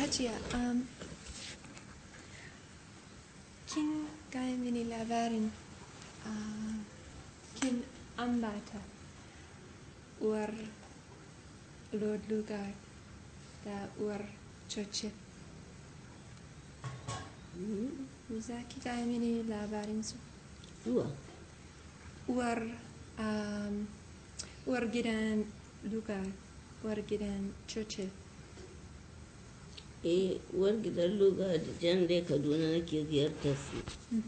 Hajiya, um, kin gaya mini labarin uh, kin ambata uwar Lord Lugard da uwar Churchill. Za ki gaya mini labarin su? zuwa Uwar, um, uwar gidan Lugard, uwar gidan Churchill. eh uwar gidan luga da jan dai kaduna nake ziyartar su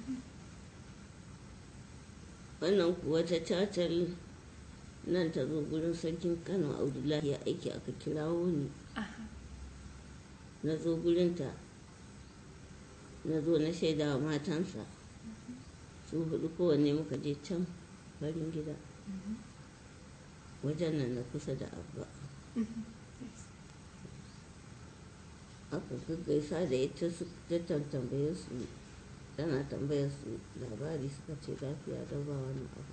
wannan kuwa ta cacal nan ta zo gurin sarkin kano abdullahi ya aiki aka kirawo ni Aha. na zo gurinta na zo na shaida wa matansa su hudu kowanne muka je can farin gida wajen nan na kusa da abba aka gaggaisa da ita su ta tambaye su tana tambayar su labari suka ce lafiya don ba wani abu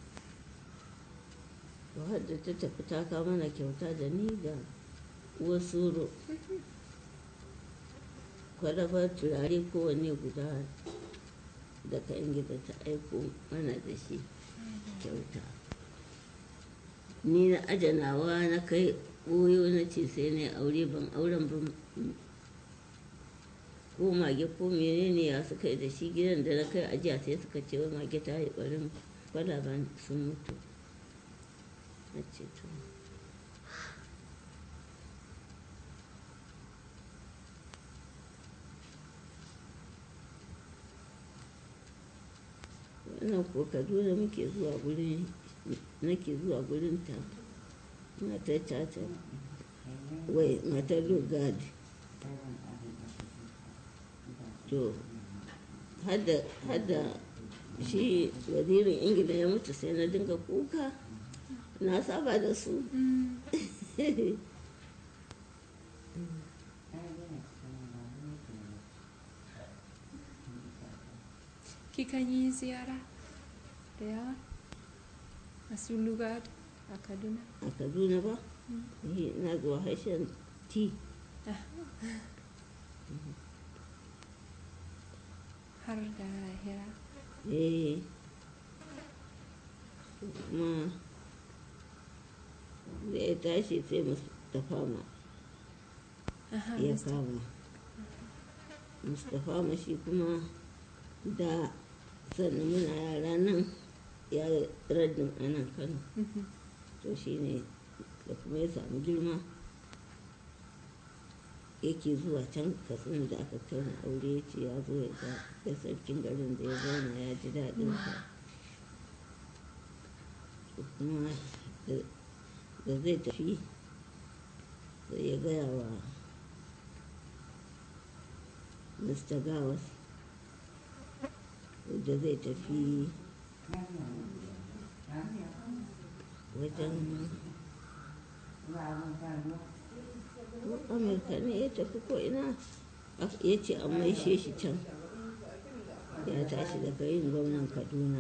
to har da ta tafi ta kawo mana kyauta da ni da wasu kwalabar turare kowanne guda da kan gida ta aiko mana da shi kyauta ni na ajanawa na kai ɓoyo na ce sai na aure ban auren ban ko mage ko menene ya suka yi da shi gidan da na kai ajiya sai suka ce wai mage ta yi barin kwalaban sun mutu na ce to wannan ko kaduna muke zuwa gurin nake zuwa gurin ta matar caca wai matar lugard to hada shi wazirin ingila ya mutu sai na dinga kuka na saba da su Kikan yi ziyara da yawa a su Lugard a Kaduna? a kaduna ba Eh, na zuwa harshen ti Har da hira. eh kuma da ya tashi sai mustapha ma Aha, ya Mr. kama mustapha ma shi kuma da sannan muna yara nan ya raddin a nan kano Mhm. to shi ne da kuma ya samu girma yake zuwa can katsina da aka kai na aure ya ce ya zo ya ga da sarkin garin da ya zauna ya ji daɗin sa to kuma da- da zai tafi sai ya gaya wa mr gawas da zai tafi wajen ko amurka ne ya tafi ko ina Ak- ya ce an maishe shi can ya tashi daga yin gwamnan kaduna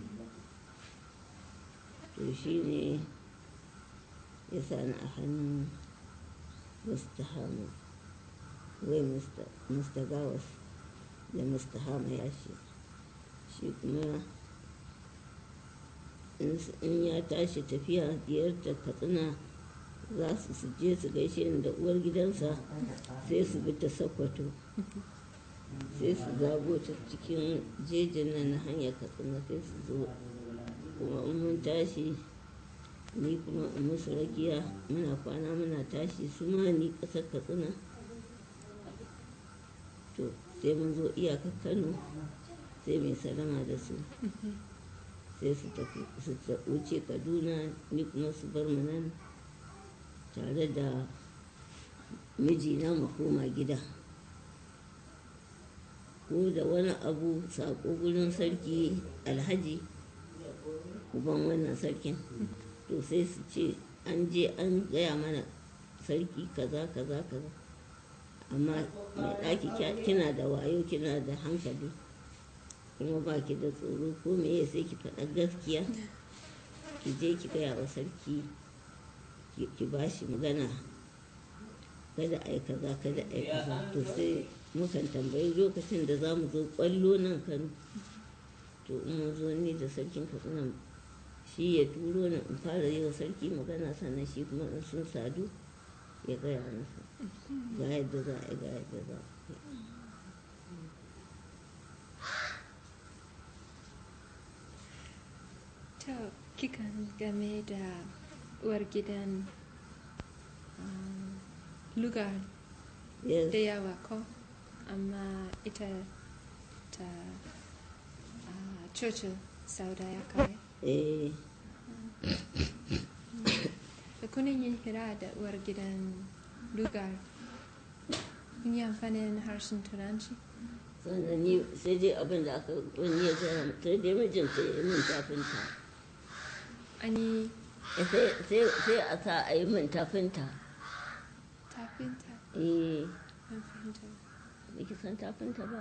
to shi ne ya sani a hannun mr hama wai mr gawas da mr hama ya ce shi kuma in s- in ya tashi tafiya ziyartar katsina za su su je su gaishe ni da uwar gidansa sai su bi ta sakwato sai su zago ta cikin jejin nan na hanyar katsina sai su zo kuma in mun tashi ni kuma in musu rakiya muna kwana muna tashi su ma ni ƙasar katsina to sai mun zo iyakar kano sai mai salama da su sai su tafi su ta- wuce kaduna ni kuma su bar mu nan tare da mijina mu koma gida ko da wani abu saƙo gurin sarki alhaji uban wannan sarkin to sai su ce an je an gaya mana sarki kaza kaza kaza amma mai ɗaki kya- kina da wayo kina da hankali kuma ba ki da tsoro ko meye sai ki faɗa gaskiya ki je ki gaya wa sarki ki- ki ba shi magana kada a yi kaza kada a yi kaza to sai mukan tambayi lokacin da za mu zo kwallo nan kano to in mun zo ni da sarkin katsina shi ya turo ni in fara yi wa sarki magana sannan shi kuma in sun sadu ya gaya masa ga yadda za a yi ga yadda za a yi To, kikan game da uwar gidan um, lugar yes da yawa ko amma ita ta uh, Churchill sau da ya kare. eh Da kunin yin hira da uwar gidan lugar kun yi amfanin harshen turanci? sannan ni sai dai abin da aka wani ya gaya min, sai dai mijinta ya yi min tafinta Ani Eh, sai sai- sai a sa a yi min tafinta tafinta eh an fahimta. Baki san tafinta ba?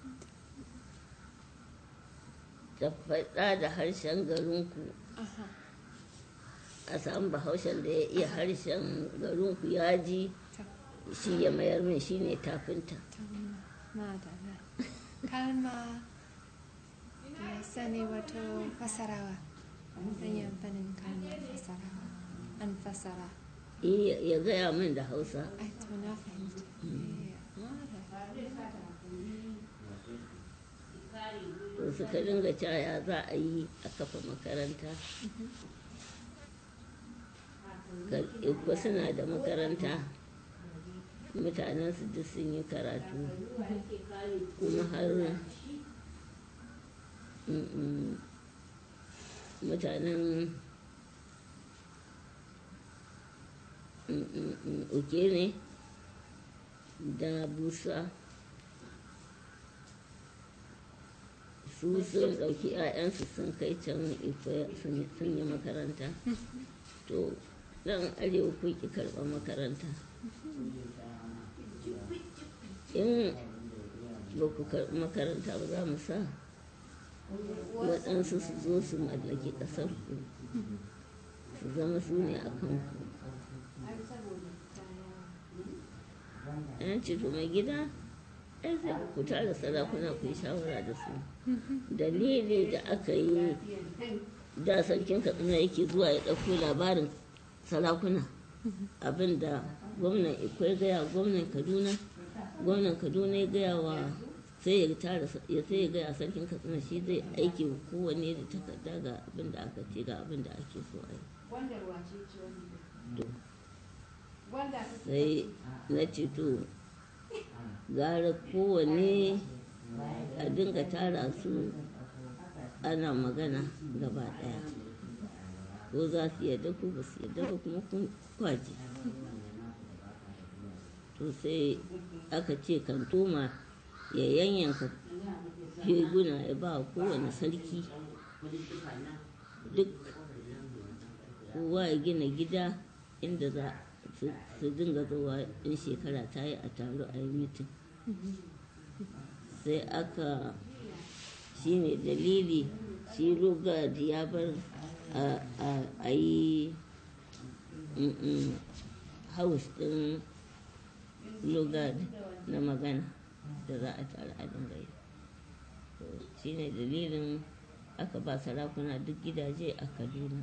Ta faɗa da harshen garinku Aha, a samu bahaushen da ya iya harshen garinku ya ji ta, shi ya mayar min shi ne tafinta. ta madana. Kalma da sani wato fasarawa. An yi amfanin kalmar fasarawa. An fasara. Eh, Ya gaya min da hausa. Ai, to na fahimta. Eh, madana. To suka dinga caya za a yi a kafa makaranta. Ikko suna da makaranta. Mutanensu duk sun yi karatu. Kuma har mm, mm, mutanen mm, mm, mm, uke ne da busa su sun ɗauki 'ya'yansu sun kai can ife sun sun yi makaranta to ɗan arewa ku ki karɓar makaranta in ba ku karɓi makaranta ba za mu sa waɗansu su zo su mallaki ƙasar ku su zama su ne a kan ku yan ce to mai gida ai sai ku tara sarakuna ku yi shawara da su dalili da aka yi da sarkin katsina yake zuwa ya ɗauko labarin sarakuna abinda gwamnan ikwai gaya gwamnan kaduna gwamnan kaduna ya gaya wa sai ya tara ya sai ya gaya sarkin katsina shi zai aiki wa kowanne da takarda ga abin da aka ce ga abin da ake so a yi To, sai na ce to gara kowanne a dinga tara su ana magana gaba daya ko za su yadda ko ba su yadda ba kuma kun kwaji to sai aka ce kantoma ya yanyanka feguna ya ba wa kowane sarki duk kowa ya gina gida inda za su su dinga zuwa in shekara ta yi a taro a yi mitin sai aka shi ne dalili shi lugard ya bar a- a- a yi mm, mm, house din lugard na magana da za a tara a dinga yi To, shi ne dalilin aka ba sarakuna duk gidaje a kaduna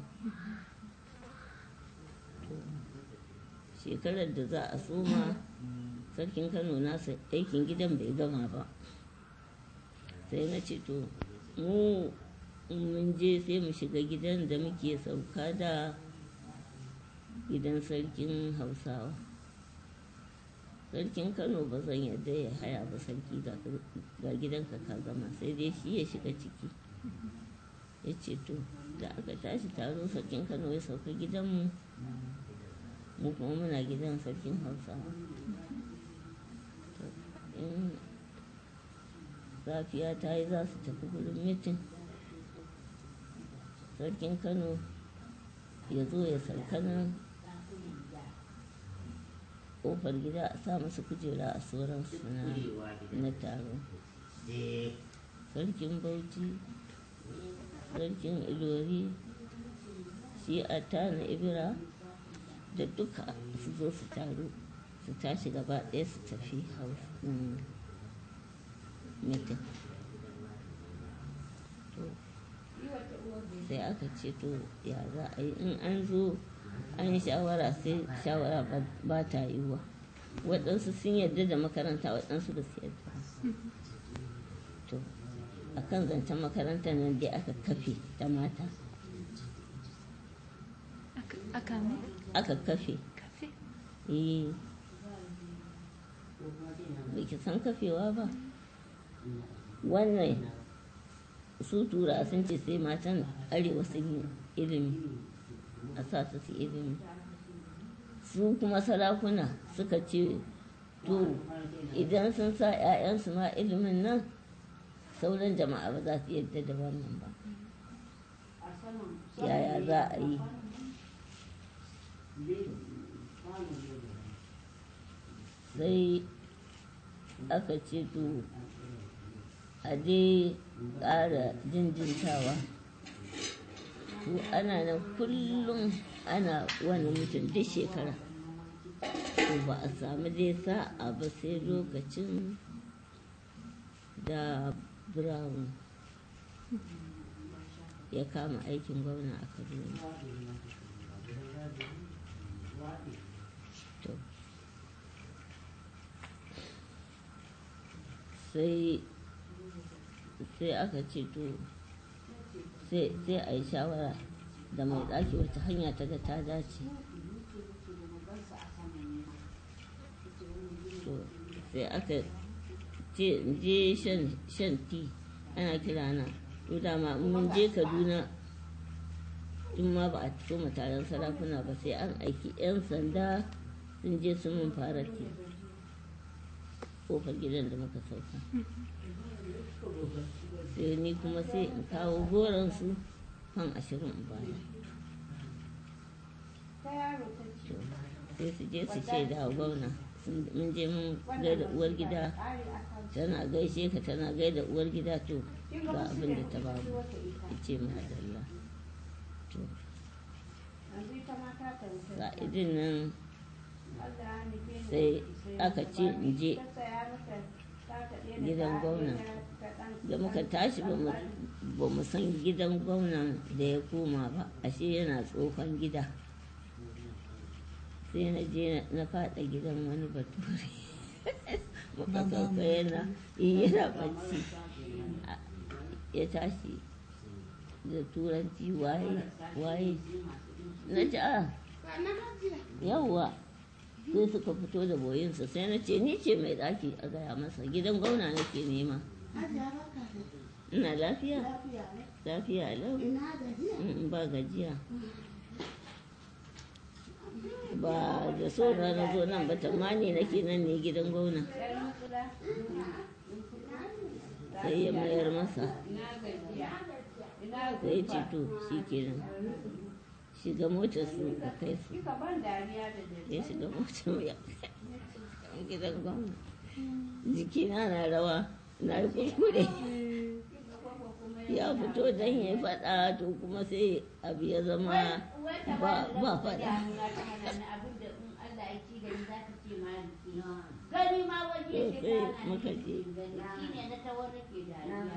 To, shekarar da za a soma sarkin kano nasa aikin gidan bai gama ba sai na ce to mu in mun je sai mu shiga gidan da muke sauka da gidan sarkin hausawa sarkin kano ba zan yadda ya haya ba sarki ga ga gidanka ka gama sai dai shi ya shiga ciki ya ce to da aka tashi taro sarkin kano ya sauka gidanmu mu kuma muna gidan sarkin hausawa To, in safiya ta yi za su tafi gurin mitin sarkin kano ya zo ya sauka nan ƙofar gida a sa masa kujera a sauransu na, na taro sarkin bauchi sarkin ilori shi a tana ibira da duka su zo su taru su tashi gaba ɗaya su tafi house ɗin meeting to sai aka ce to ya za a yi in an zo an yi shawara sai shawara ba- ba ta yiwuwa waɗansu sun yarda da makaranta waɗansu ba su yarda ba. to a kan zancen makarantar nan dai aka kafe ta mata Aka- aka me aka kafe kafe eh bai ki san kafewa ba wannan su tura sun ce sai matan arewa sun yi ilimi a sa su su ilimi su kuma sarakuna suka ce to idan sun sa 'ya'yansu ma ilimin nan sauran jama'a ba za su yadda da wannan ba yaya za a yi sai aka ce to a dai ƙara jinjintawa to ana nan kullum ana wani mutum duk shekara to ba a samu dai sa'a ba sai lokacin da brown ya kama aikin gwamna a kaduna to sai sai aka ce to sai sai a yi shawara da mai ɗaki wata hanya ta ga ta dace to sai aka ce in je shan shan ti ana kira na to dama in mun je kaduna in ma ba a so taron sarakuna ba sai an aiki 'yan sanda sun je sun mun fara ti kofar gidan da muka sauka sai ni kuma sai in kawo goronsu fan ashirin in baya To, sai su je su ce da gwamna sun- mun je mun gaida uwar gida tana gaishe ka tana gaida uwar gida to ga abin da ta ba mu ya ce madalla to ga idin nan sai aka ce in je gidan gwamna da muka tashi ba mu- ba mu san gidan gwamnan da ya koma ba ashe yana tsohon gida sai na je na fada gidan wani bature muka sauka yana in yana bacci A- ya tashi da turanci waye waye na ce a yawwa sai suka fito da boyinsa sai na ce ni ce mai ɗaki a gaya masa gidan gwamna nake nema ina lafiya lafiya lau Mm, ba gajiya ba da so na na zo nan ba tamani nake nan ne gidan gwamna sai ya mayar masa sai ya ce to shi kenan shiga motar su ka kai su ya shiga motar mu ya gidan gwamna jikina na rawa na yi kuskure ya fito don ya faɗa to kuma sai abu ya zama ba ba faɗa gani ma waje to sai muka je shine na tawar nake dariya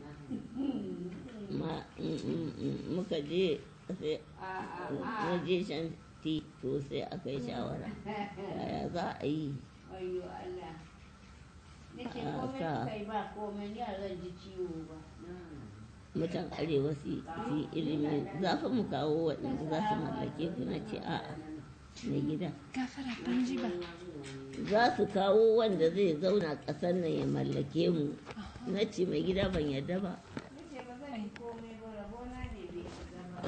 ma mm, mm, mm, muka je sai na je shan ti to sai aka yi shawara yaya za a yi Ayyo Allah. Nake Ah, komai ka. kai ba komai ni a zan ji ciwo ba. mutan arewa su su yi ilimi za fa mu kawo waɗanda za su mallake ku na ce a'a mai gida gafara ban ji ba za su kawo wanda zai zauna ƙasar nan ya mallake mu na ce mai gida ban yarda ba Nace ba zan yi komai ba rabona ne bai shiga ba.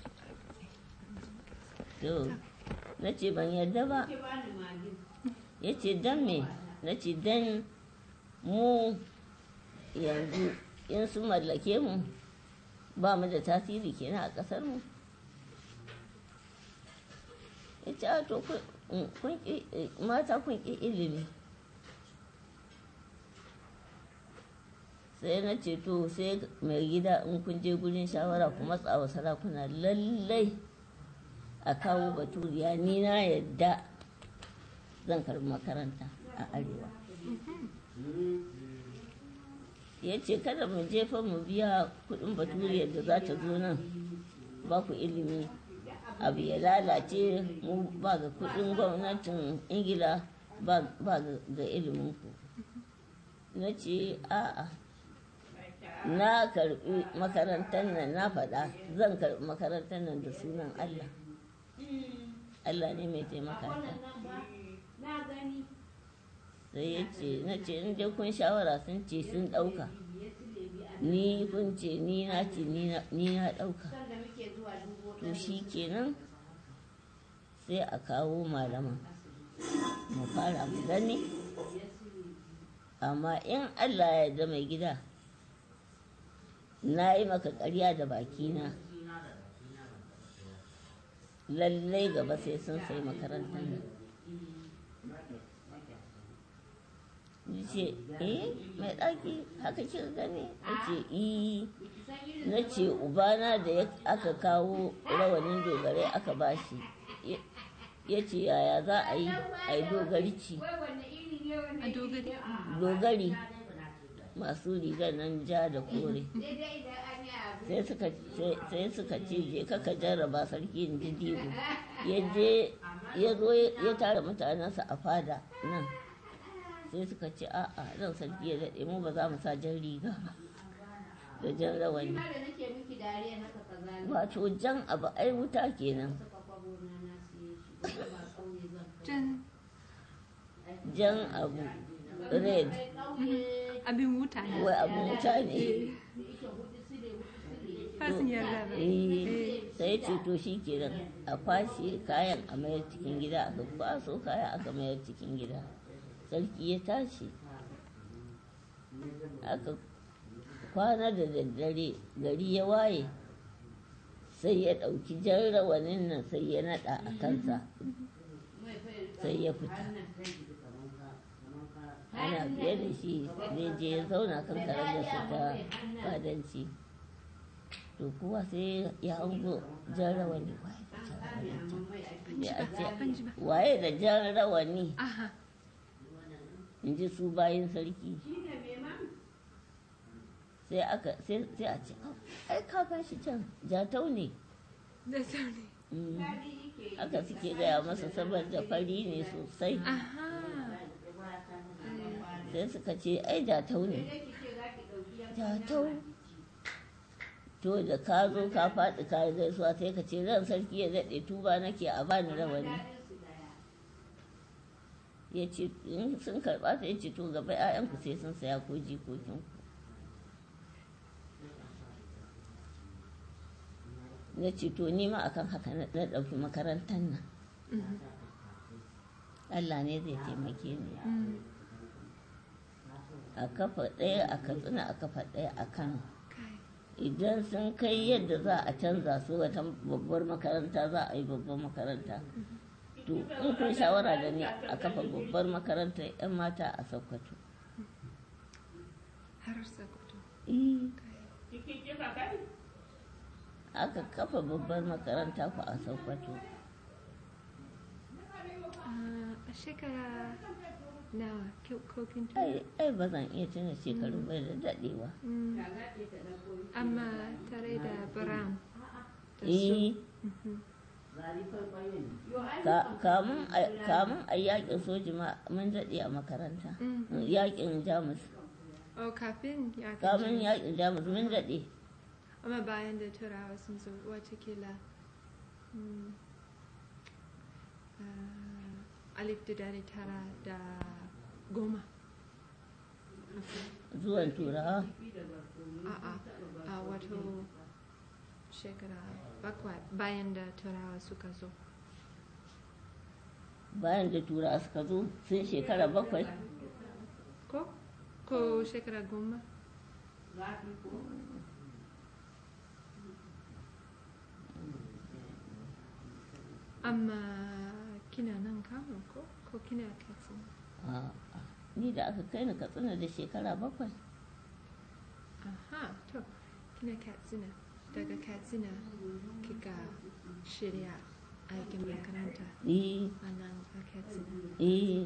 to na ce ban yarda ba Ke bani magi. ya ce dan me na ce dan mu yanzu in sun mallake mu ba mu da tasiri kenan a ƙasar mu ya ce a to kun- kun ƙi- mata kun ƙi ilimi sai na ce to sai mai gida in kun je gurin shawara ku matsa wa sarakuna lallai a kawo baturiya ni na yadda zan karbi makaranta a arewa ya ce kada mu jefa mu biya kudin baturiyar da za ta zo nan ba ku ilimi abu ya lalace mu ba ga kudin gwamnatin ingila ba ga iliminku na ce a'a na karbi makarantar nan na faɗa zan karbi makarantar nan da sunan allah allah ne mai taimaka ta na gani sai ya ce na ce in dai kun shawara sun ce sun ɗauka ni kun ce ni na ce ni na ɗauka sanda muke zuwa dubo to shi kenan sai a kawo malaman mu fara mu gani amma in allah ya yarda mai gida na yi maka ƙarya da bakina lallai gaba sai sun sai makarantar nan ce eh mai ɗaki haka kika gani na ce eh na ce ubana da ya- aka kawo rawanin dogarai aka bashi Ya- ya ce yaya za a yi a yi dogarci a dogari dogari masu rigar nan ja da kore daidai idan an yi abu sai suka sai- sai suka ce je kaka jarraba sarki in ji digo ya je ya zo ya tara mutanensa a fada nan sai suka ce a'a ran sarki ya daɗe mu ba za mu sa jan riga ba da jan rawani ma da nake miki dariya haka kaza ne wato jan abu ai wuta kenan saka kwabo na na siye shi ba kauye zan jan jan abu red kai kauye abin wuta ne wai abu wuta ne da yake hudu sile hudu sile fasin yarda ba Eh, sai ce to shi kenan a kwashe kayan a mayar cikin gida aka kwaso kaya aka mayar cikin gida sarki ya tashi aka kwana da daddare gari ya waye sai ya ɗauki jan rawanin nan sai ya naɗa a kansa sai ya fita ana biye da shi zai je ya zauna kan karagarsa ta fadanci to kuwa sai ya hango jan rawani waye da jan rawani can? sai a ce ban ji ba waye da jan rawani aha in ji su bayan sarki sai aka sai sai a ce "Au, ai ka gashi can jatau ne da sauri Mm. haka suke gaya masa saboda fari ne sosai aha sai suka ce ai jatau ne jatau to da ka zo ka faɗi ka yi gaisuwa sai ka ce ran sarki ya daɗe tuba nake a bani rawani ya ce in sun karɓa ta ya ce to gaba 'ya'yanku sai sun saya ko jikokinku na ce to ni ma akan haka na na ɗauki makarantar nan Allah ne zai taimake ni a kafa ɗaya a katsina a kafa ɗaya a kano kai idan sun kai yadda za a canza su wata babbar makaranta za a yi babbar makaranta to in kun shawara da ni a kafa babbar makarantar 'yan mata a sokoto har sakoto Eh, kai aka kafa babbar makaranta ku a sokoto Ah, a shekara nawa kyau- ko kin tuna? ai ai ba zan iya tuna shekaru bai da daɗewa Mm. amma tare da brown da su eh Mhm. ka- kamun a- kamun a yakin soji ma mun daɗe a makaranta Mhm. yakin jamus oh kafin ya kamun gaji. yakin jamus mun daɗe amma bayan da turawa sun zo watakila mm, ah, alif da dari tara da goma zuwan turawa a'a a wato shekara bakwai bayan da turawa suka zo bayan da turawa suka zo sun shekara bakwai ko ko shekara goma amma kina nan kano ko ko kina katsina A'a, ni da aka kai ni katsina da shekara bakwai aha to kina katsina daga katsina kika shirya aikin makaranta eh a nan a katsina eh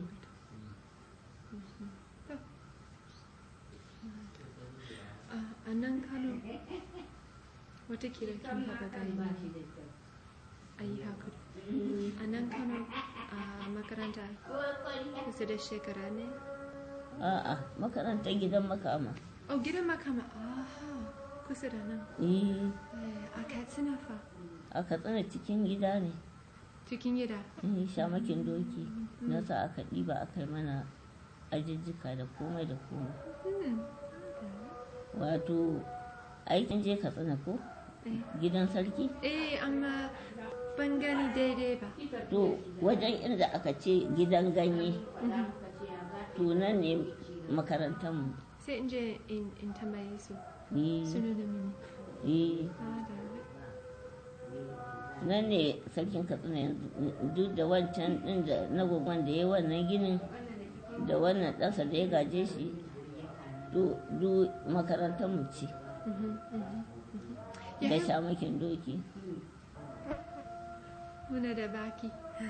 a- a nan kano watakila kin haɓa gani a yi hakuri a nan kano a makaranta kusa da shekara ne a'a makarantar gidan makama oh gidan makama aha kusa da nan eh Eh, a katsina fa aka tsana cikin gida ne cikin gida eh shamakin doki na sa aka ɗiba aka yi mana ajijjika da komai da komai Hmm. wato aikin je ka tsana ko Eh. gidan sarki eh amma ban gani daidai ba to wajen inda aka ce gidan ganye to nan ne makarantarmu sai in je in in tambaye su eh su nuna mini eh Ah, da- nan ne sarkin katsina yanzu duk da wancan din da na gwagwan da ya yi wannan ginin da wannan ɗansa da ya gaje shi du du makarantar mu ce Mhm, mhm, mhm. da Yaya shamakin doki muna da baki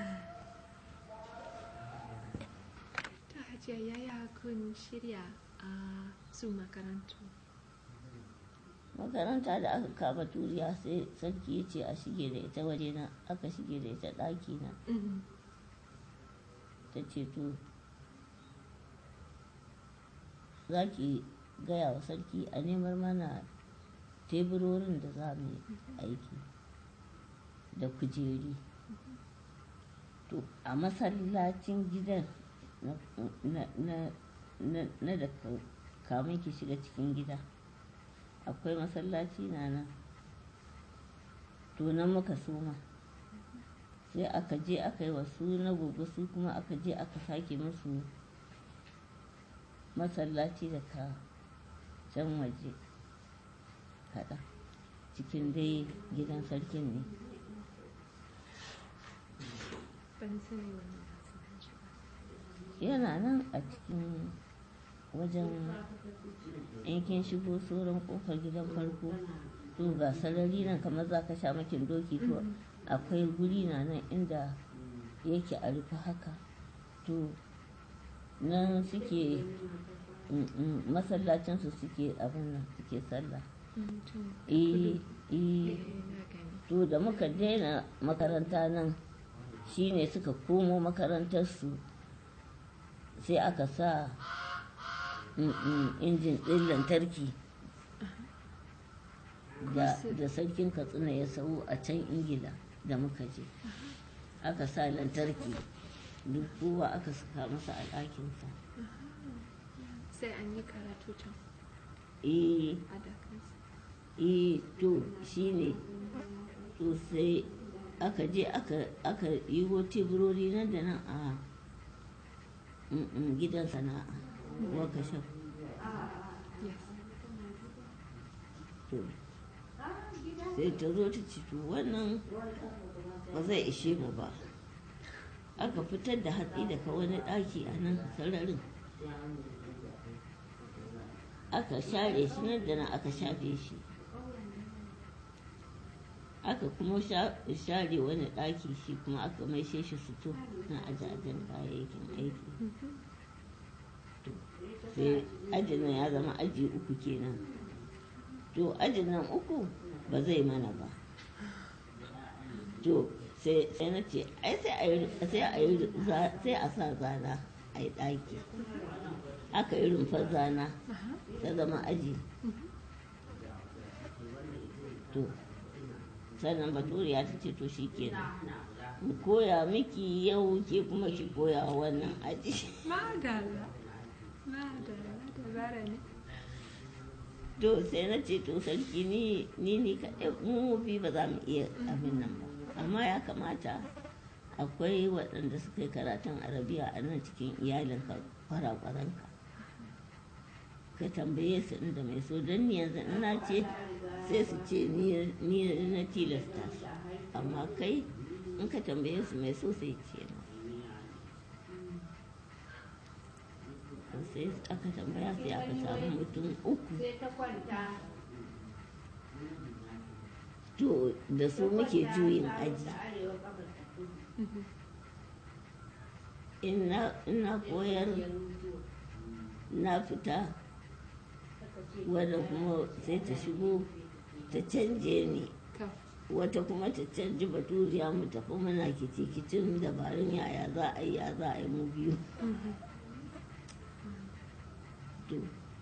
ta hajiya yaya kun shirya a su makarantu makaranta da aka kama turiya sai sarki ya ce a shige da ita waje na aka shige da ita ɗaki na Mhm. ta ce to za ki gaya wa sarki a nemar mana teburorin da za mu yi aiki da kujeri to a masallacin gidan na- na- na- na- na da ka- kamun ki shiga cikin gida akwai masallaci na nan to nan muka soma sai aka je aka yi wasu na gobe su kuma aka je aka sake musu masallaci daga can waje kaɗan cikin dai gidan sarkin ne ban sani wannan masana'anci ba yana nan a cikin wajen yankin shigo sauran kofar gidan farko to ga sarari nan kamar za ka sha makin doki to akwai guri na nan inda yake a rufe haka to nan suke mm, mm, masallacinsu suke abin nan suke sallah Mhm, to eh eh, eh na gani to da muka daina makaranta nan shine suka komo makarantarsu sai aka sa mm, mm, injin ɗin lantarki da, da sarkin katsina ya sau a can ingila da muka je aka sa lantarki duk kowa aka saka masa a ɗakinsa sai an yi karatu can eh a dakansa eh to shine to sai aka je aka aka yiwo teburori nan da nan a mm, mm, gidan sana'a workshop yes to sai ta zo ta ci to wannan ba zai ishe mu ba aka fitar da hatsi daga wani ɗaki a nan sararin aka share shi nan da nan aka shafe shi aka kuma sha- share wani ɗaki shi kuma aka maishe shi suto na ajajen kayayyakin aiki To, sai ajin nan ya zama aji uku kenan to ajin nan uku ba zai mana ba to sai sai na ce ai sai a yi sai a yi za- sai a sa zana a yi ɗaki aka yi rumfar zana Aha. ta zama aji to sannan baturiya ta ce to shi kenan mu koya miki yau ke kuma ki koya wa wannan aji madalla madalla dabara ne to sai na ce to sarki ni ni ni kaɗai mu bi ba za mu iya abin nan ba amma ya kamata akwai waɗanda suka yi karatun arabiya a nan cikin iyalinka kwarakwaranka ka tambaye su inda mai so don ni yanzu ina ce sai su ce ni ni na tilasta su amma kai in ka tambaye su mai so sai ce na to sai aka tambaya sai aka samu mutum uku sai ta kwanta to da su muke juyin aji arewa kafarta in na in na koyar na fita wadda kuma sai ta shigo ta canje ni to wata kuma ta canji baturiya mu tafi muna kicin dabarun yaya za a yi ya za a yi mu biyu to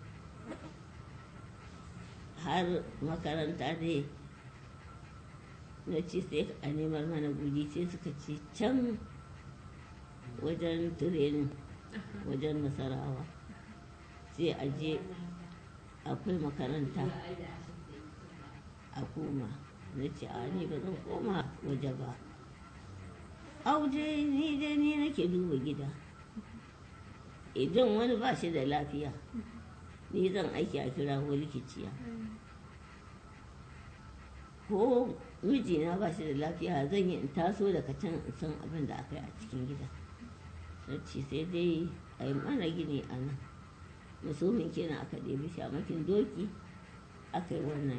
har makaranta dai na ci sai a neman mana guri sai suka ce can wajen tirenin wajen nasarawa sai a je akwai makaranta a koma na ce a ni ba zan koma waje ba auje ni dai ni nake duba gida idan wani ba shi da lafiya ni zan aiki a kira likiciya ko mijina ba shi da lafiya zan yi in taso daga can in san abin da aka yi a cikin gida sarci sai dai a yi mana gini a nan musulmin kenan aka ɗebi shamakin doki aka yi wannan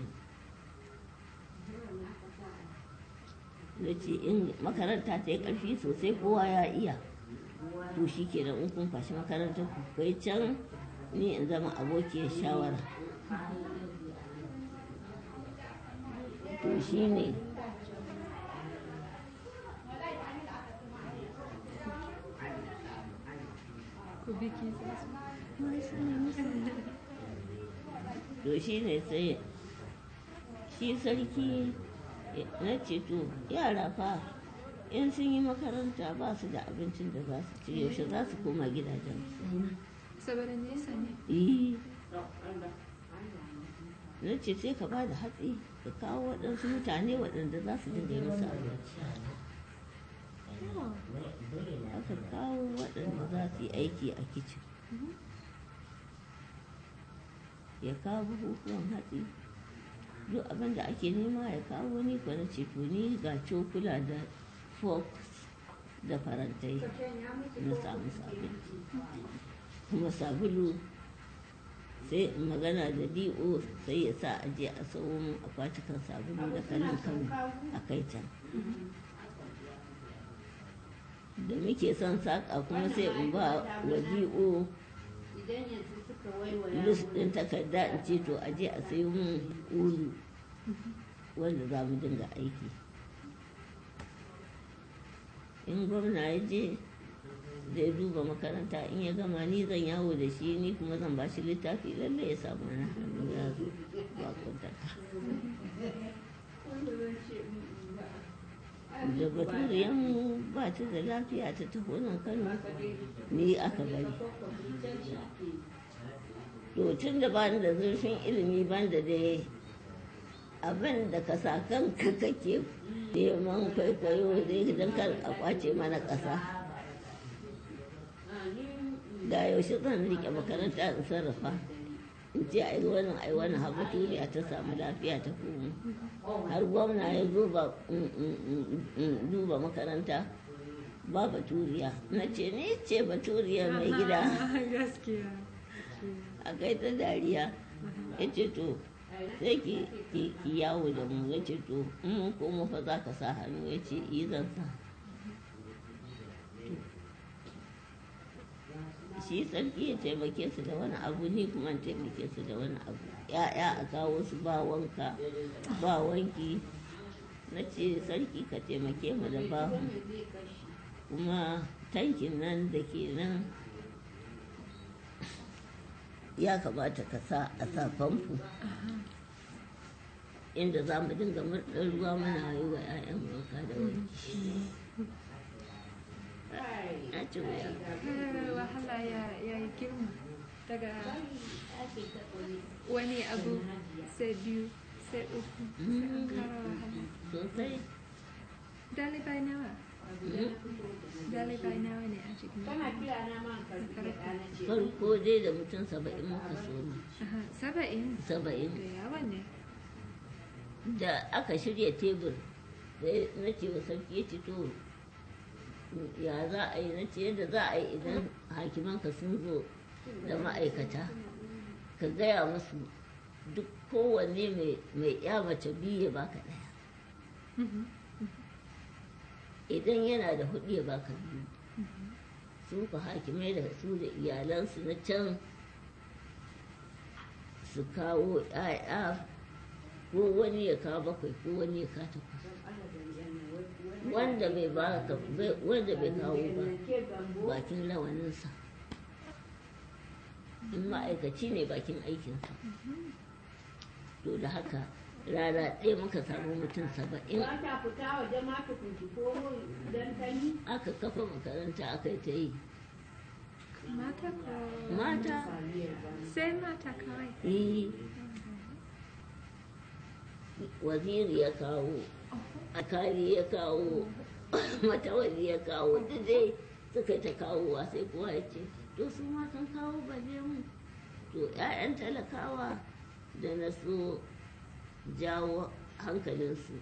na ce in makaranta ta yi ƙarfi sosai kowa ya iya to shi ke in kun fashi makarantar ku kai can ni in zama abokiyar shawara to shi ne ku biki za su to shi ne sai shi sarki na ce to yara fa in sun yi makaranta ba su da abincin da za su ci yaushe za su koma gidajen saboda nesa ne yi na ce sai ka ba da hatsi ka kawo waɗansu mutane waɗanda za su dinga yi musu abinci aka kawo waɗanda za su yi aiki a kicin ya kawo bukukuwan hatsi duk abin da ake nema ya kawo ni kwa na ce to ni ga cokula da forks da farantai na samu abinci kuma sabulu sai in magana da do sai ya sa aje a sau mun akwatukan sabulu da kanin kano a kai can da muke son saƙa kuma sai in ba wa do idan yanzu suka waiwaya list ɗin takarda in ce to aje a sayo mun ulu wanda za mu dinga aiki in gwamna ya je zai duba makaranta in ya gama ni zan yawo da shi ni kuma zan ba shi littafi lalle ya samu na hannu ya zo ba kwantaka da baturiyan ba ta da lafiya ta taho nan kano ni aka bari to tun da bani da zurfin ilimi ban da dai abin da ka sa kanka kake neman kwaikwayo dai don kar a kwace mana ƙasa da yaushe zan rike makaranta in sarrafa in ce ai wannan ai wannan haɓu turiya ta samu lafiya ta komo har gwamna ya duba duba makaranta ba baturiya na ce ne ce baturiya mai gida gaskiya a kai ta dariya ya ce to sai ki ki yawo da mu ya ce to in mun komo fa za ka sa hannu ya ce yi zan sa shi sarki ya taimake su da wani abu ni kuma in taimake su da wani abu ya'ya a kawo su ba wanka ba wanki na ce sarki ka taimake mu da bahu kuma tankin nan da ke nan ya kamata ka sa a sa famfo inda za mu dinga murɗar ruwa muna yi wa 'ya'yan wanka da wanki na ce wuya wahala ya ya yi girma daga wani abu sai biyu sai uku sai an kara wahala sosai dalibai nawa dalibai nawa ne a cikin kana kira na ma karfi da na ce farko dai da mutum saba'in muka soma Aha, saba'in saba'in da yawa ne da aka shirya tebur sai na ce wa sarki ya ce to ya za a yi na ce yadda za a yi idan hakimanka sun zo da ma'aikata ka gaya musu duk kowanne mai ya mace biyu ya baka ɗaya idan yana da hudu ya baka biyu su ku hakimai da su da iyalansu na can su kawo ‘ya'ya ko wani ya kawo bakwai ko wani ya kawo takwas wanda bai ba wanda bai kawo ba bakin rawaninsa in ma'aikaci ne bakin aikinsa to da haka rana ɗaya muka samu mutum saba'in Ba ta fita waje ma ta kuntiko don tani. aka kafa makaranta aka yi ta yi Mata ko mata sai mata kawai. yi waziri ya kawo akari ya kawo matawali ya kawo duk dai suka ta kawowa sai kowa ya ce to su ma sun kawo baje mu to 'ya'yan talakawa da na so jawo hankalinsu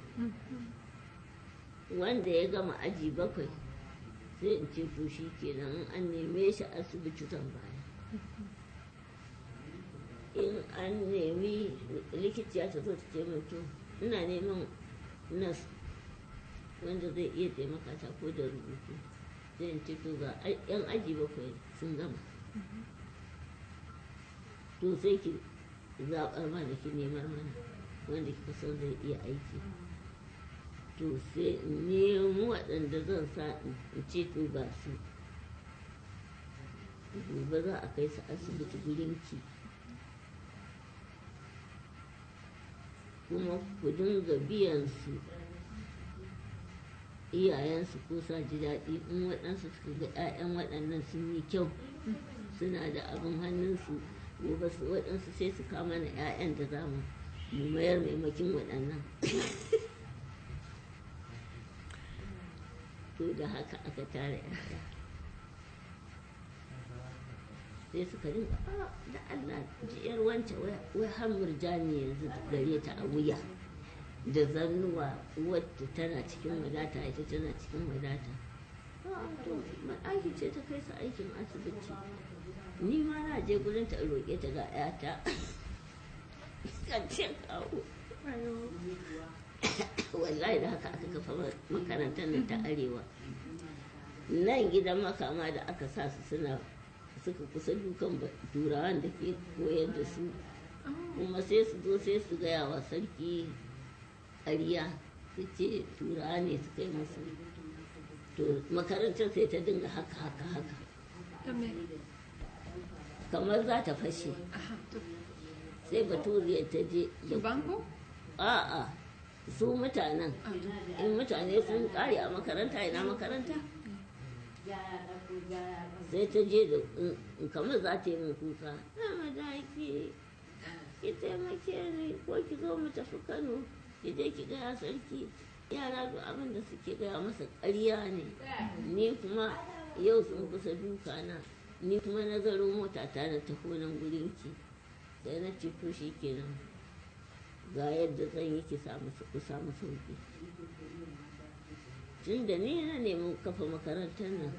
wanda ya gama aji bakwai sai in ce to shi kenan an neme shi asibiti zan baya in an nemi likiciya ta zo ta ce min to ina neman nas wanda zai iya taimaka ta ko da rubutu sai in ce to ga ai- yan aji bakwai sun gama to sai ki zaɓar mana ki nemar mana wanda kika san zai iya aiki to sai in nemo waɗanda zan sa in ce to ga su gobe za a kai su asibiti gurinki kuma ku dinga biyan su iyayensu ko sa ji daɗi in waɗansu suka ga 'ya'yan waɗannan sun yi kyau suna da abin hannunsu gobe su waɗansu sai su kama na 'ya'yan da za mu mu mayar maimakin waɗannan to da haka aka tara 'ya'ya sai suka rinka "Ah, da Allah jiyar wance wai har murjani yanzu gare ta a wuya da zannuwa wadda tana cikin wadata ita tana cikin wadata "Ah, to aiki ce ta kai su aikin asibiti ni ma na je gurin ta in roƙe ta ga 'yata kan ce kawo wallahi da haka aka kafa makarantar nan ta arewa nan gidan makama da aka sa su suna suka kusa dukan ba- turawan da ke koyar da su kuma sai su zo sai su gaya wa sarki ƙarya su ce turawa ne suka yi musu to makarantar sai ta dinga haka haka haka Da me? kamar za ta fashe Aha, to. sai baturiyar ta je da Banko? a'a su mutanen Ah, to. in mutane sun kare a makaranta ina makaranta sai ta je da in- in kamar za ta yi min kuka na madaki ki taimake ni ko ki zo mu tafi kano ki je ki gaya sarki yara duk abin da suke gaya masa ƙarya ne ni kuma yau sun kusa duka na ni kuma na zaro mota ta na taho nan gurin ki sai na ce to shi kenan ga yadda zan yi ki samu ku samu sauki tun da ni na nemi kafa makarantar nan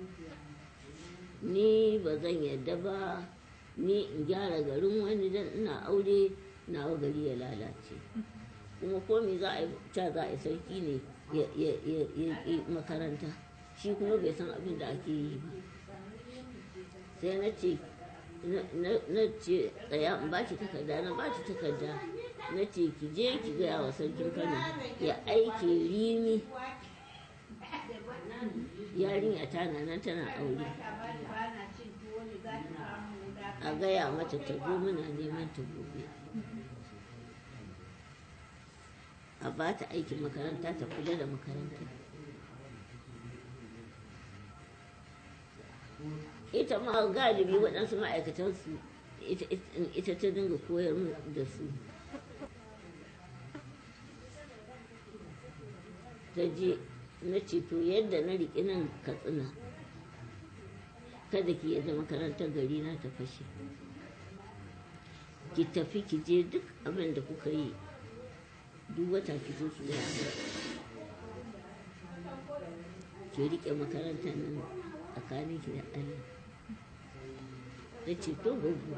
ni ba zan yadda ba ni in gyara garin wani dan ina aure nawa gari ya lalace kuma komi za a yi ca za a yi sarki ne ya ya- ya- ya- ya makaranta shi kuma bai san abin da ake yi ba sai na ce na- na- na ce tsaya in ba ki takarda na ba ki takarda na ce ki je ki gaya wa sarkin kano ya aike rimi yarinya tana nan tana aure a gaya mata ta zo muna neman ta gobe a ba ta aikin makaranta ta kula da makaranta ita ma galibi waɗansu ma'aikatansu ita- ita ita ta dinga koyar mu da su ta je na ce to yadda na riƙe nan katsina kada ki yadda makarantar gari na ta fashe ki tafi ki je duk abin da kuka yi duk wata ki zo ki gaya min. ki riƙe makarantar nan tsakanin ki da Allah ta ce to gugu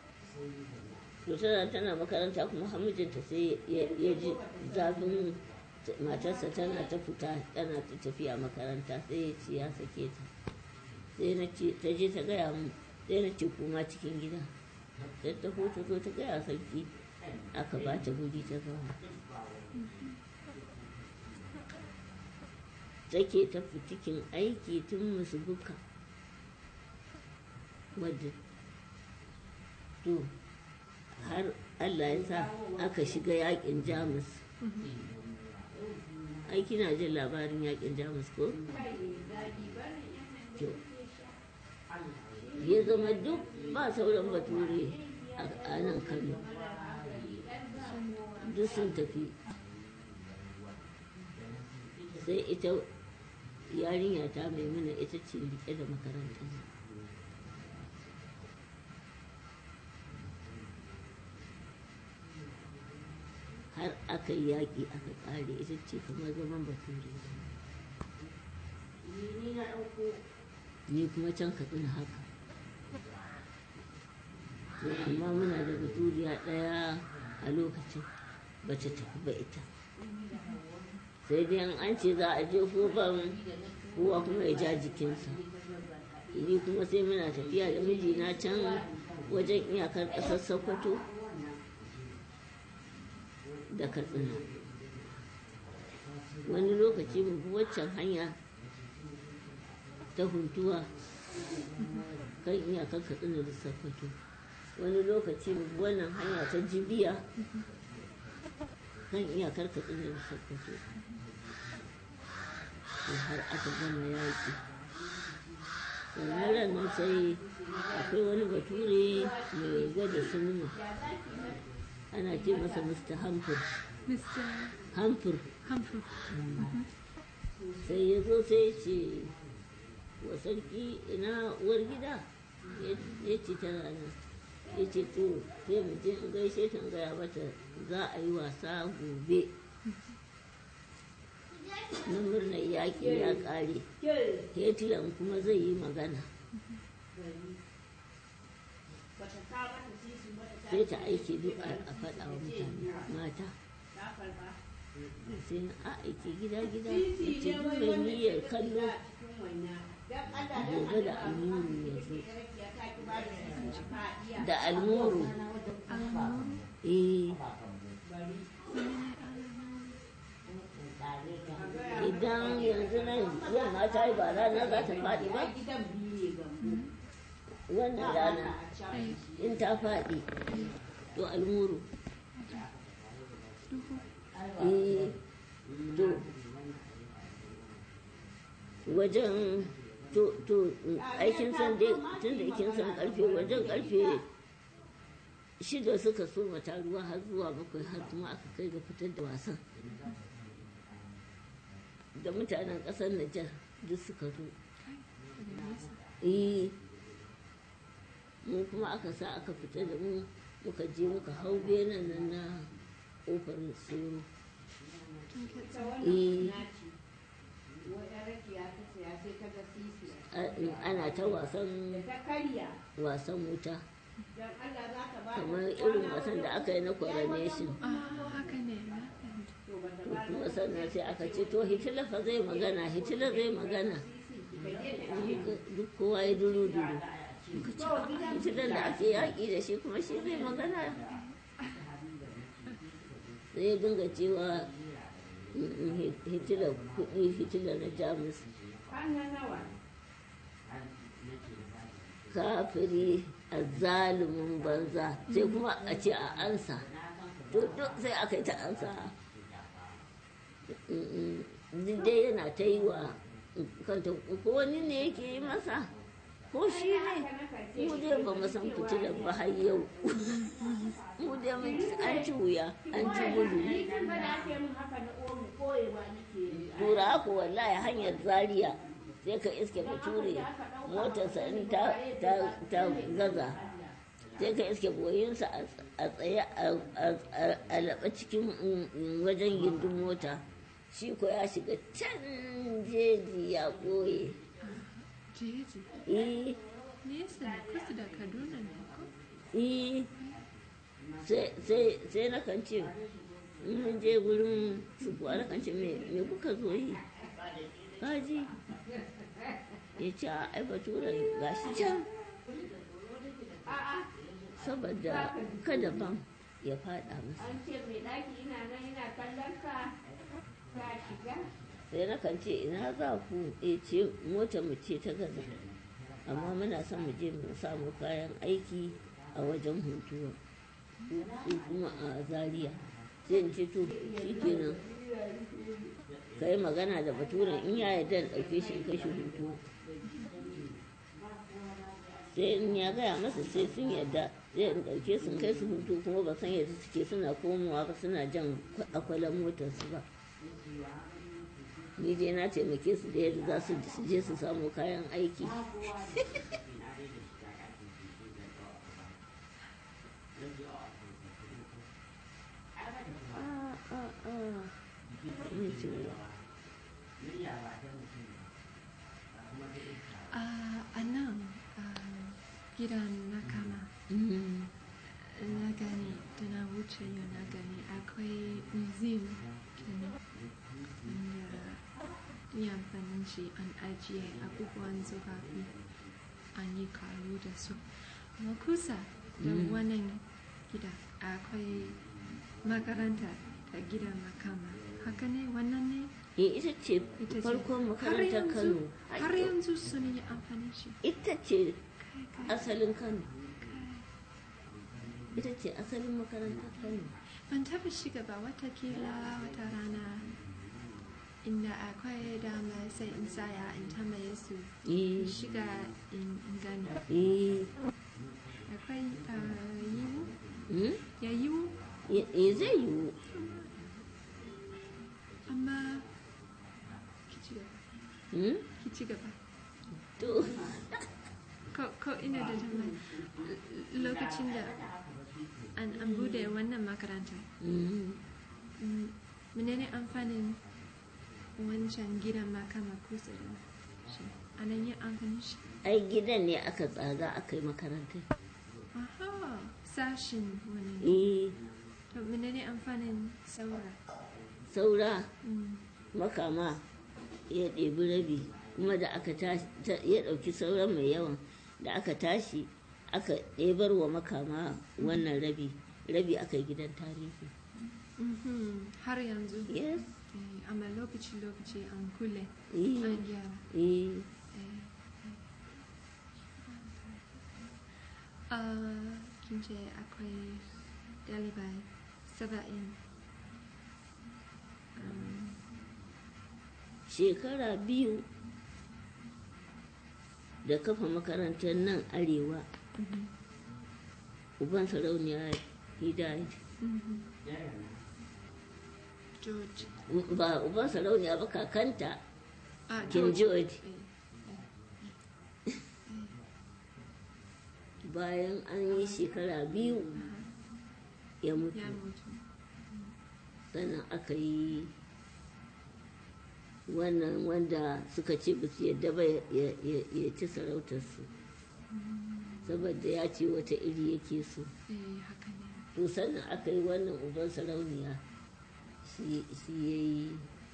to tana tana makaranta kuma hamijinta sai ya ya ji zafin matarsa tana ta fita tana ta tafiya makaranta sai ya ce ya sake ta sai na ce ta je ta gaya mu sai na ce kuma cikin gida sai ta hoto zo ta gaya sarki aka ba ta guri ta zauna take ta fitikin aiki tun musu buka wadda to har allah ya sa aka shiga yakin jamus ai kina jin labarin yakin jamus ko to ya zama duk ba sauran bature a nan kano duk sun tafi sai ita yarinya ta maimuna ita ce rike da makarantar har aka yi yaƙi aka ƙare ita ce kamar zaman bature ni kuma can katsina haka to amma muna da baturiya ɗaya a lokacin ba ta tafi ba ita sai dai an ce za a je kofan kowa kuma ya ja jikinsa ni kuma sai muna tafiya da mijina can wajen iyakar ƙasar sokoto da katsina wani lokaci mu bi waccan hanya ta huntuwa kan iyakar katsina da sokoto wani lokaci mu bi wannan hanya ta jibiya kan iyakar katsina da sokoto to har aka gama yaƙi sannan ranar sai akwai wani bature mai gwada sinima ana ce masa mr hamfur Mr. hamfur Humphrey. sai ya zo sai ya ce wa sarki ina uwar gida ya ce tana nan ya ce to sai mu je in gaishe ta in gaya mata za a yi wasa gobe na murnar yaƙi ya ƙare hetilan kuma zai yi magana sai ta aiki duk a a faɗa wa mutane mata sai a aiki gida gida ya ce duk mai niyyar kallo gobe da almuru ya zo da almuru eh idan yanzu nan yamma ta yi ba rana za ta faɗi ba wannan rana in ta faɗi to almuru eh to wajen to to aikin san dai tun da kin san karfe wajen karfe shida suka so mata ruwa har zuwa bakwai har kuma aka kai ga fitar da wasan da mutanen ƙasar Nijar duk suka zo eh mu kuma aka sa aka fita da mu muka je muka hau benen nan na ƙofar soro eh a- ana ta wasan wasan wuta kamar irin wasan da aka yi na coronation Ah, haka ne. na fahimta. to kuma sannan sai aka ce to hitila fa zai magana hitila zai magana duk kowa ya duru duru muka ce "Ah, hitilan da ake yaƙi da shi kuma shi zai magana sai ya dinga cewa "Mm, mm, hitila kuɗi hitila na jamus kafiri a zalumin banza sai kuma a ce a ansa to duk sai aka yi ta ansa duk dai yana ta yi wa kanta ko wani ne yake yi masa ko shi ne mu dai ba mu san fitilar ba har yau mu dai mun an ci wuya an ci gudu tura ku wallahi hanyar zaria sai ka iske bature motarsa in ta ta- ta gaza sai ka iske goyinsa a tsaye a laɓa cikin mm, wajen gindin mota shi ko ya shiga can jeji ya ɓoye Jeji. eh Nesa ne kusa da Kaduna ne ko? eh sai sai sai na kan ce in mun je gurin su kuwa da kan ce me me kuka zo yi kaji ya ce a ai bature gashi can saboda kada bam ya fada masa An ce mai ɗaki ina nan ina kallon ka ka shiga. sai na kan ce ina za ku ya ce mota mu ce ta gaza amma muna son mu je mu samu kayan aiki a wajen huntuwa su kuma a zaria sai in ce to shi kenan ka yi magana da baturen in ya yarda in ɗauke shi in kai shi huntuwa sai in ya gaya masa sai sun yarda zai in ɗauke su in kai su hutu kuma ba san yadda suke suna komowa ba suna jan akwalan motarsu ba ni dai na taimake su da yadda za su su je su samu kayan aiki Ah, ah, ah. Ni ce, Ah, a nan ah, gidan na kama mm, na gani da na wuce yau na gani akwai museum kenan inda ya amfanin shi an ajiye abubuwan tsofaffi an yi karu da su kuma kusa da Mm. wannan gida akwai makaranta da gidan makama haka ne wannan ne eh, ita ce ita ce farkon har makarantar yanzu kano har yanzu sun yi amfani shi ita ce kai kai asalin kano kai ita ce asalin makarantar kano ban taba shiga ba watakila wata rana inda akwai dama sai in saya in tambaye su in eh, shiga in in gani eh, akwai ah, yiwu mm, ya yiwu eh, eh, zai yiwu amma ki ci gaba mm, ki ci gaba to ko ko ina da tambaya L- lokacin da an an bude wannan makaranta mm, mm, menene amfanin wancan gidan makama kusa da shi anan yin amfanin shi ai gidan ne aka tsaga aka yi makarantar Aha, sashin wani ne. eh, To menene amfanin saura? saura Mm. makama ya ɗebi rabi kuma da aka tashi ta- ya ɗauki sauran mai yawan da aka tashi aka ɗebar wa makama wannan rabi rabi aka yi gidan tarihi Mhm, Har yanzu. yes Eh, amma lokaci-lokaci an kule, eh, an gyara. eh, Eh, eh. Ah, kin ce akwai ɗalibai saba'in. Um, shekara biyu da kafa makarantar nan arewa mhm, uban sarauniya hidayat mhm. George. ba uban sarauniya ba kakanta Ah, king george Eh, bayan an yi shekara biyu ya mutu Ya mutu. sannan aka yi wannan wanda suka ce ba su yadda ba ya- ya ya ci sarautarsu saboda ya ce wata iri yake so Eh, haka ne. to sannan aka yi wannan uban sarauniya shi shi ya yi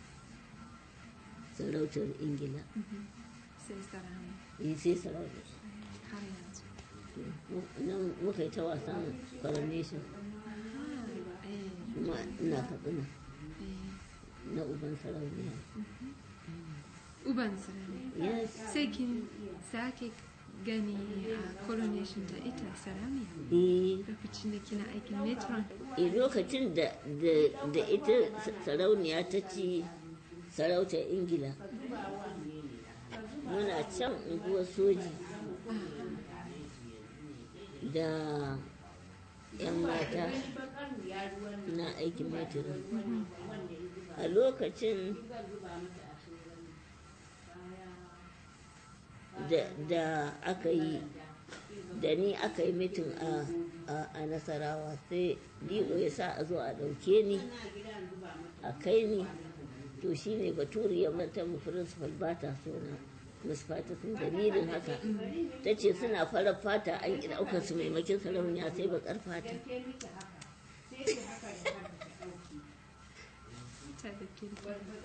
sarautar ingila Mhm. Sai sarari. ya sai sarautar Har yanzu. nan muka yi ta wasan coronation Ah, eh, kuma ina katsina eh. na uban sarauniya Uban sarari. yes Sai kin sake gani a coronation da ita sarauniya. eh Lokacin da kina aikin metron. e lokacin da da da ita sarauniya ta ci sarautar ingila muna can unguwar soji da 'yan mata na aikin metro a lokacin da, da aka yi da ni aka yi mitin a, a, a nasarawa sai dio ya sa a zo a ɗauke ni a kai ni to shi ne baturi ya manta mu principal ba ta so na musfata sun dalilin haka ta ce suna farar fata an ƙi ɗaukar su maimakin sarauniya sai baƙar fata ta da kirki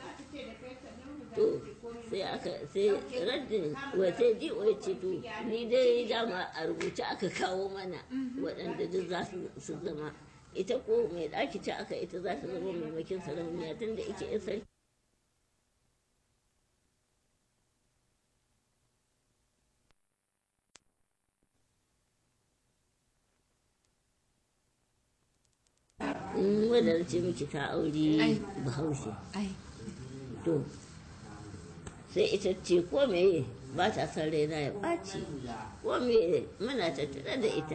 to sai aka sai raddin wata ji wai ce to ni dai dama a rubuce aka kawo mana waɗanda duk za su su zama ita ko mai ɗaki ta aka ita za ta zama maimakin sarauniya tun da ike yan sarki in wadda ce miki ta aure Ai. bahaushe ai to sai ita ce ko meye ba ta son raina ya ɓaci ko meye muna tattare da ita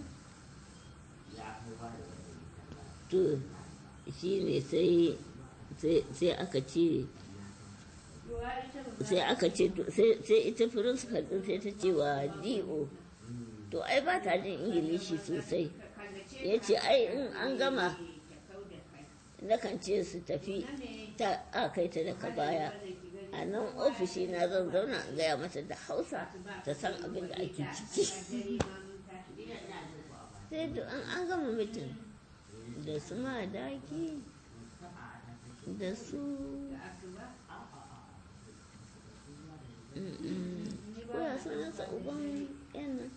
to shi ne sai sai- sai aka ce sai aka ce to- sai sai ita principal din sai ta ce wa do to ai ba ta jin ingilishi sosai ya ce ai in an gama nakan ce su tafi ta a kai ta daga baya a nan ofishi na zan zauna in gaya mata da hausa ta san abin da ake ciki sai da an an gama mitin da su madaki da su koya sunansa uban yan nan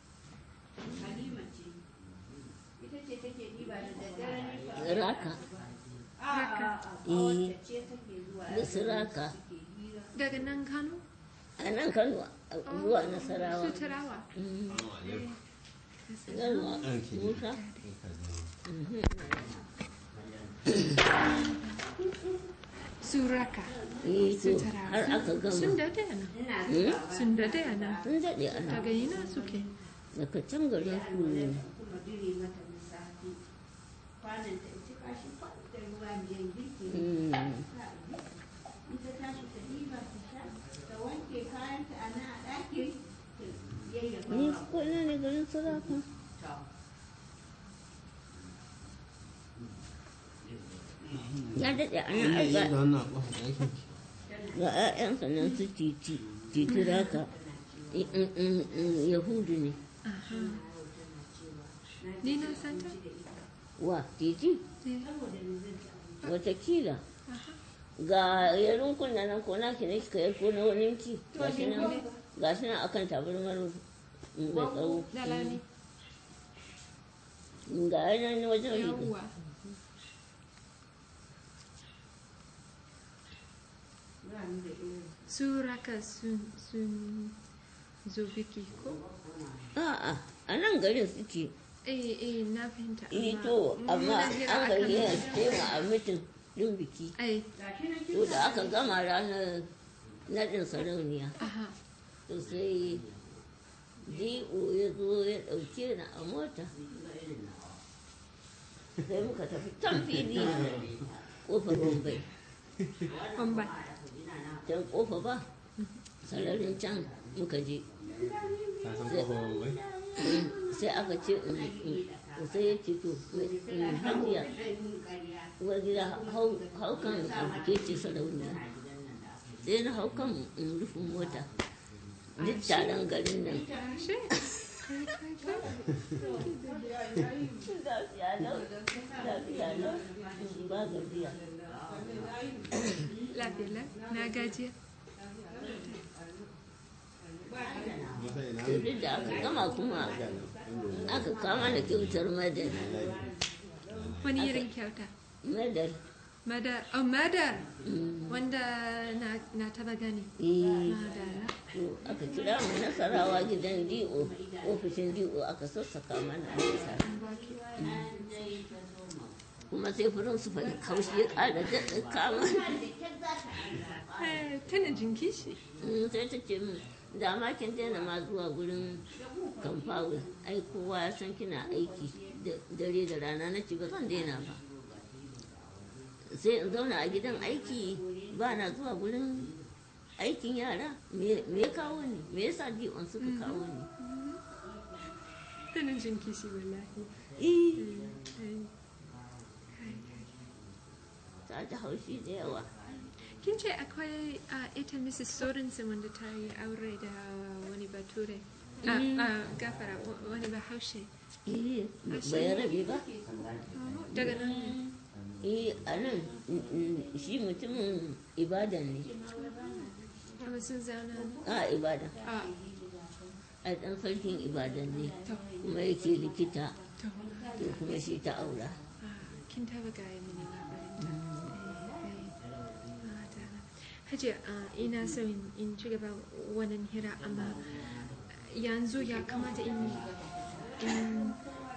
ita ce take diba da daddare ne fa raka Haka. eh ce take zuwa da su raka daga nan kano a nan kano a zuwa nasarawa su tarawa Mm. Yalwa, Musa. Mhm. su raka Eh, su to, tarawa har aka sun gama dade a nan Hmm? sun dade a nan sun daɗe ana daga ina suke daga can garin ku ne kuma dire mata lissafi kwanan ta cika shi da ruwa miyan girki Mm. ita tashi ta diba ta sha ta wanke kayanta a nan a ɗaki ta yayyafa ni wa ko ina ne garin saraka ya daɗe ana aika da wannan ƙofar ɗakin ga 'ya'yansa nan su titi titi raka I- in- in- in yahudu ne Aha. ni na santa wa titi Eh, watakila aha. ga yarin kunna nan ko naki ne kika yar ko na wani ki ga shi nan ga shi nan akan tabarmar mai tsawo dalani ga yanan wajen riga yawwa su raka sun sun zo biki ko a'a a nan garin suke eh eh na fahimta eh amma to amma muna jira an akan gari yana biki. tema a mitin din biki ai to da aka gama ranar naɗin sarauniya aha to sai D.O ya zo ya ɗauke ni a mota sai muka tafi can fili ƙofar Bombay Bombay. can ƙofa ba sararin can muka je ta san ƙofar wai sai aka ce in- in- sai ya ce to in hajiya uwar gida hau hau kan ke ce sarauniya sai na hau kan in rufin mota duk taron garin nan Ashe. Kai, kai, kai. lafiya lau lafiya lau ba gajiya Lafiya lau. Na gajiya. mata ina to duk da aka gama kuma aka kama da kyautar madar Wani irin kyauta? madar Madar. Oh, madar. Wanda na, na taba gani. eh Madara. to aka kira mu nasarawa gidan do ofishin do aka sassaka mana a nasa kuma sai furin su faɗi kaushi ya ƙara daɗa kama Eh, tana jin kishi. Mm, sai ta ce min da ma kin daina ma zuwa gurin kamfawe ai kowa ya san kina aiki da dare da rana na ce ba zan daina ba sai in zauna a gidan aiki ba na zuwa gurin aikin yara me me ya kawo ni me yasa dion suka kawo ni Tana jin kishi wallahi. eh Eh, ta ji haushi da yawa Kin ce akwai ah, ita Mrs. Sorensen wanda ta yi aure da wani bature. Ah, ah, gafara wa- wani bahaushe. eh Ashe. bai rabe ba Oh, Daga nan eh a nan mm, mm, shi mutumin ibadan ne Amma sun zauna ne? a ibadan A, a ɗan sarkin ibadan ne to, kuma yake likita to. to kuma shi ta aura Ah, kin taba gaya mini labarin ta. Eh, eh. Ah, dana. Hajiya, ah, ina so in in ci gaba wannan hira amma yanzu ya kamata in in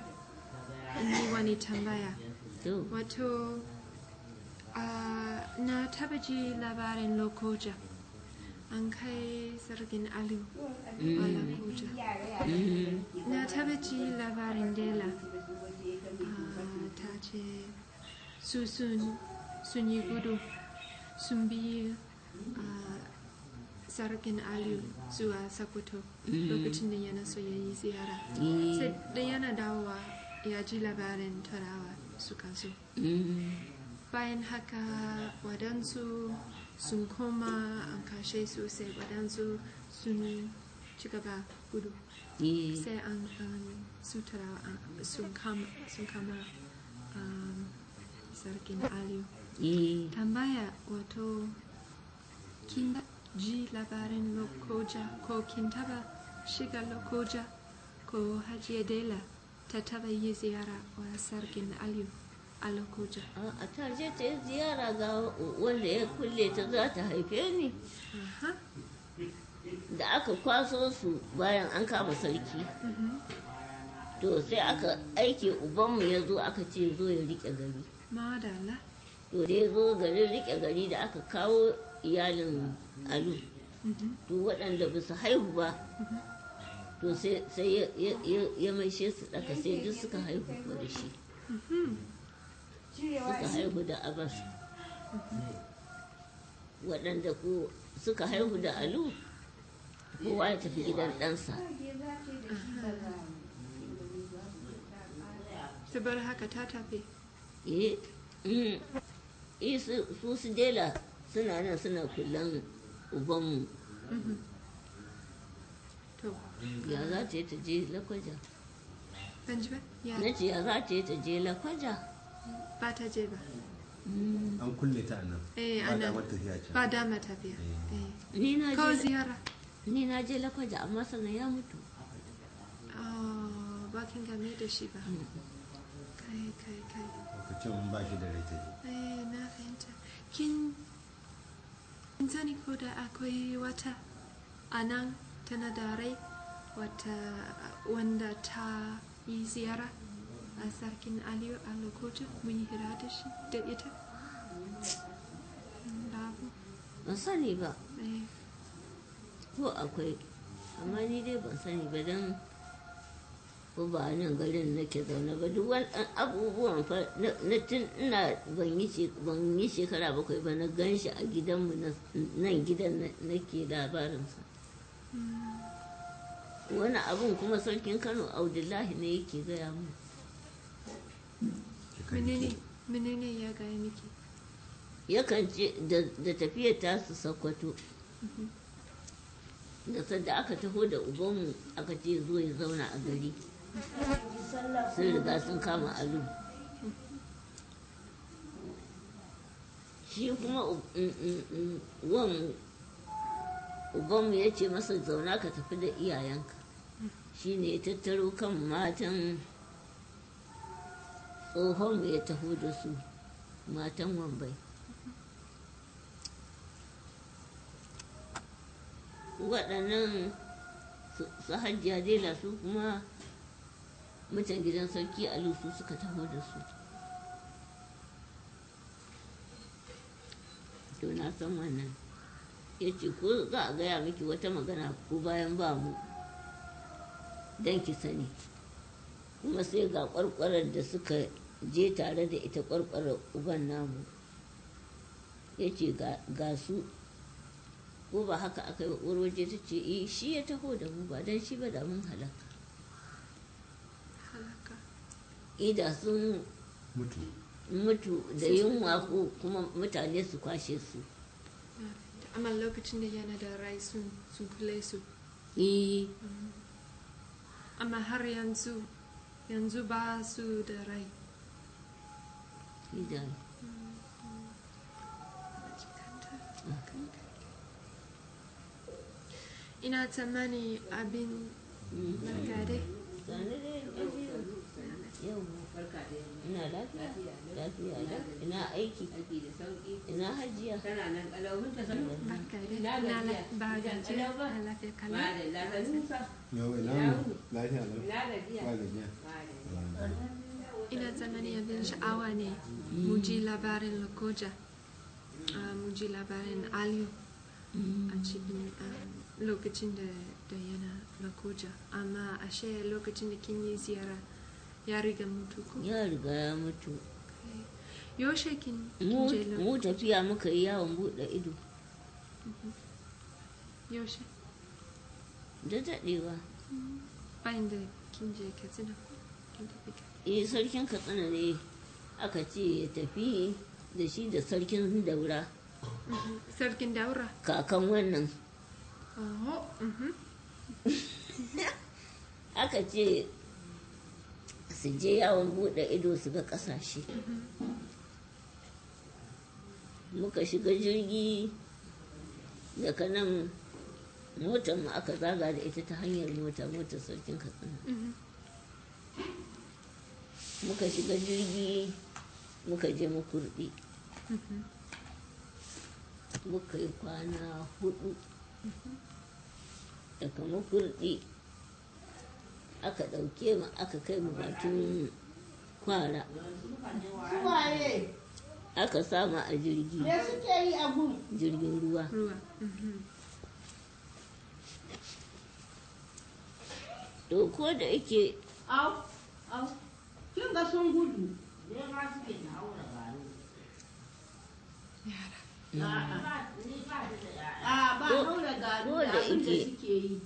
in yi wani tambaya. to Wato, ah, na taba ji labarin Lokoja. An kai sarkin Alu a Lokoja. mm, Na taba ji labarin Dela. Ah, ta ce su sun sun yi gudu sun bi ah, sarkin Aliyu zuwa Sokoto lokacin da yana so ya yi ziyara. eh, Sai da yana dawowa ya ji labarin turawa suka zo. mm, Bayan haka waɗansu sun koma an kashe su sai waɗansu sun ci gaba gudu. eh, sai an an sutura an- sun kama sun kama um, sarkin aliyu eh, tambaya wato kin da- ji labarin lokoja ko kin taba shiga lokoja ko hajiya dela ta taba yi ziyara wa sarkin aliyu a lokoja a ta je ta yi ziyara ga wanda ya kulle ta za ta haife ni Aha. da aka kwaso su bayan an kama sarki Mhm. to sai aka aike ubanmu ya zo aka ce zo ya rike gari madala to da ya zo garin rike gari da aka kawo iyalin alu Mhm. to waɗanda ba su haihu ba to sai sai ya- ya- ya- ya maishe su ɗaka sai duk suka haihu ko da shi Mhm. suka haihu da abbas waɗanda ko suka haihu da alu kowa ya tafi gidan ɗansa saboda haka ta tafi eh mm, eh, su su su dela suna nan suna kullan ubanmu Mhm. to ya za ta yi ta je lakwaja ban ji ba ya na ce ya za ta yi ta je lakwaja ba ta je ba an kulle ta a nan Eh, ba a da nan. mata tafiya can ba dama tafiya Eh. eh. ni na ko je ziyara ni na je lakwaja amma sannan ya mutu oh, ba kin game da shi ba kai kai kai lokacin ba shi da rai ta je eh, na fahimta kin kin sani ko da akwai wata a nan tana da rai wata wanda ta yi ziyara a sarkin aliyu a lokacin mun yi hira da shi da ita Mm, babu ban sani ba eh. ko akwai amma ni dai ban sani ba don ko ba a nan garin nake zaune ba duk wani ɗan abubuwan fa na na tun ina ban yi she- ban yi shekara bakwai ba na gan shi a gidanmu na- nan gidan na- nake labarinsa wani abun kuma sarkin kano abdullahi ne yake gaya mu menene menene ya gaya miki yakan ce da- da tafiyar tasu sakwato da sadda aka taho da ubanmu aka ce zo ya zauna a gari sun riga sun kama alu shi kuma u- mm, mm, mm, wan ubanmu ya ce masa zauna ka tafi da iyayenka shi ne ya tattaro kan matan tsohonmu ya taho da su matan wambai waɗannan su su hajjiya dela su kuma mutan gidan sarki alu su suka taho da su to na san wannan ya ce ko za a gaya miki wata magana ko bayan ba mu don ki sani kuma sai ga kwarkwarar da suka je tare da ita kwarkwarar uban namu ya ce ga su ko ba haka aka yi waje ta ce eh shi ya taho da mu ba don shi ba da mun halaka halaka ida sun mutu mutu da yunwa ko kuma mutane su kwashe su na fahimta. amma lokacin da yana da rai sun sun kule su eh amma har yanzu yanzu ba su da rai ida ina tsammani abin barka dai Sani dai lafiya. Yau ina lafiya. Lafiya da ina aiki. Ina hajiya. barka dai na la- ba gajiya a lafiya kala yau ina mu lafiya lau ba gajiya ina tsammani abin sha'awa ne mu ji labarin lokoja Ah, mu ji labarin aliyu a cikin ah, lokacin da da yana lokoja amma ashe lokacin da kin yi ziyara ya riga mutu ko Ya riga ya mutu. yaushe kin kin Mu je lo- mu tafiya muka yi yawon buɗe ido. yaushe Da daɗewa. bayan da kin je katsina ko kin tafi ka Eh sarkin Katsina ne aka ce ya tafi da shi da sarkin daura Mhm. sarkin daura kakan wannan oh mhm. aka ce su je yawon buɗe ido su ga ƙasashe muka shiga jirgi daga nan motar mu aka zaga da ita ta hanyar mota motar sarkin katsina Mhm. muka shiga jirgi muka je makurdi Mhm. muka yi kwana hudu daga makurdi aka ɗauke mu aka kai mu bakin kwara Suwaye, aka sama a jirgi me suke yi a gun? jirgin ruwa ruwa Mhm. to ko da yake Au, au, kin ga sun gudu. yara A ba Ko- haura garu ko da da abin da ike- suke yi.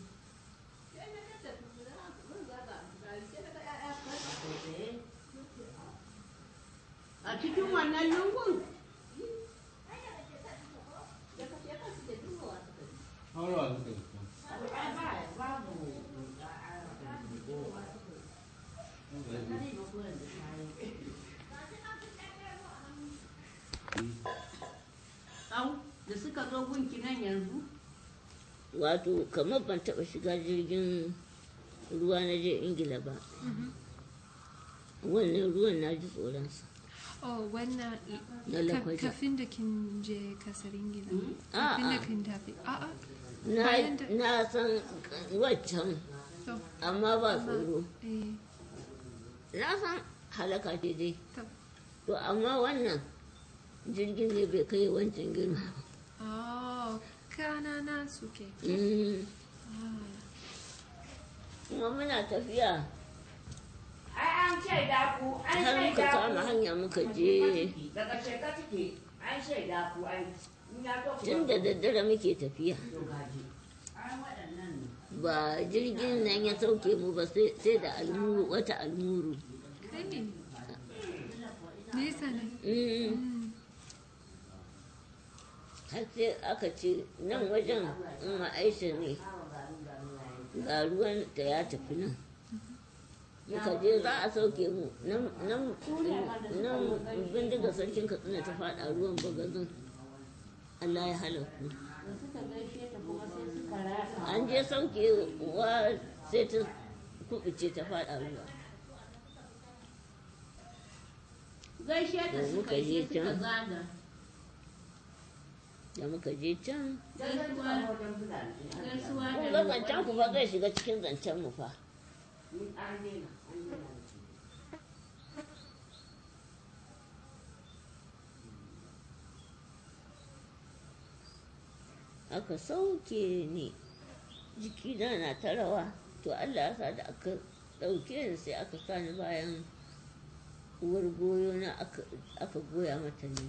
A cikin wannan lungun? haurawa suka yi Au, da suka zo gunki nan yanzu? wato kamar ban taɓa shiga jirgin ruwa na je ingila ba wannan ruwan na ji tsoronsa oh wannan Na ka- lakwaja. kafin da kin je kasar ingila A'a. kafin da kin tafi a'a na Bayan da- na san waccan to amma ba tsoro eh na san halaka ce dai to to amma wannan jirgin ne bai kai wancan girma ba. oh kanana suke Mm, ah kuma muna tafiya Ai an shaida ku, an har muka shaida kama ku. hanya muka je Daga sheka take, an shaida ku ai. In ya to ku. tun da daddare muke tafiya To gaji. Ai waɗannan ne. ba jirgin nan ya sauke mu ba sai sai da almuru wata almuru kai nesa ne Mm, Mm. har sai aka ce nan wajen in aisha ne ga ruwan da ya tafi nan muka je za a sauke mu nan nan nan bindiga sarkin katsina ta faɗa ruwan bagazin Allah ya halaku Da suka gaishe ta kuma sai suka rasa. an je sauke wa sai ta kubuce ta faɗa ruwa Gaishe ta Da suka muka yi je sai suka can. zaga. da muka je can Gaisuwa, gaisuwa kun da ga zancen ku fa zai shiga cikin zancen mu fa Ni an daina, an daina. aka sauke ni jikina na ta rawa to Allah ya sa da aka ɗauke ni sai aka sa ni bayan uwar goyo na aka aka goya mata ne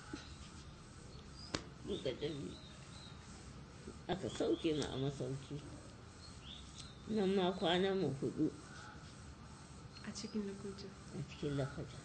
duka dalli aka sauke mu a masauki nan ma kwanan mu hudu a cikin lokuta a cikin lafaja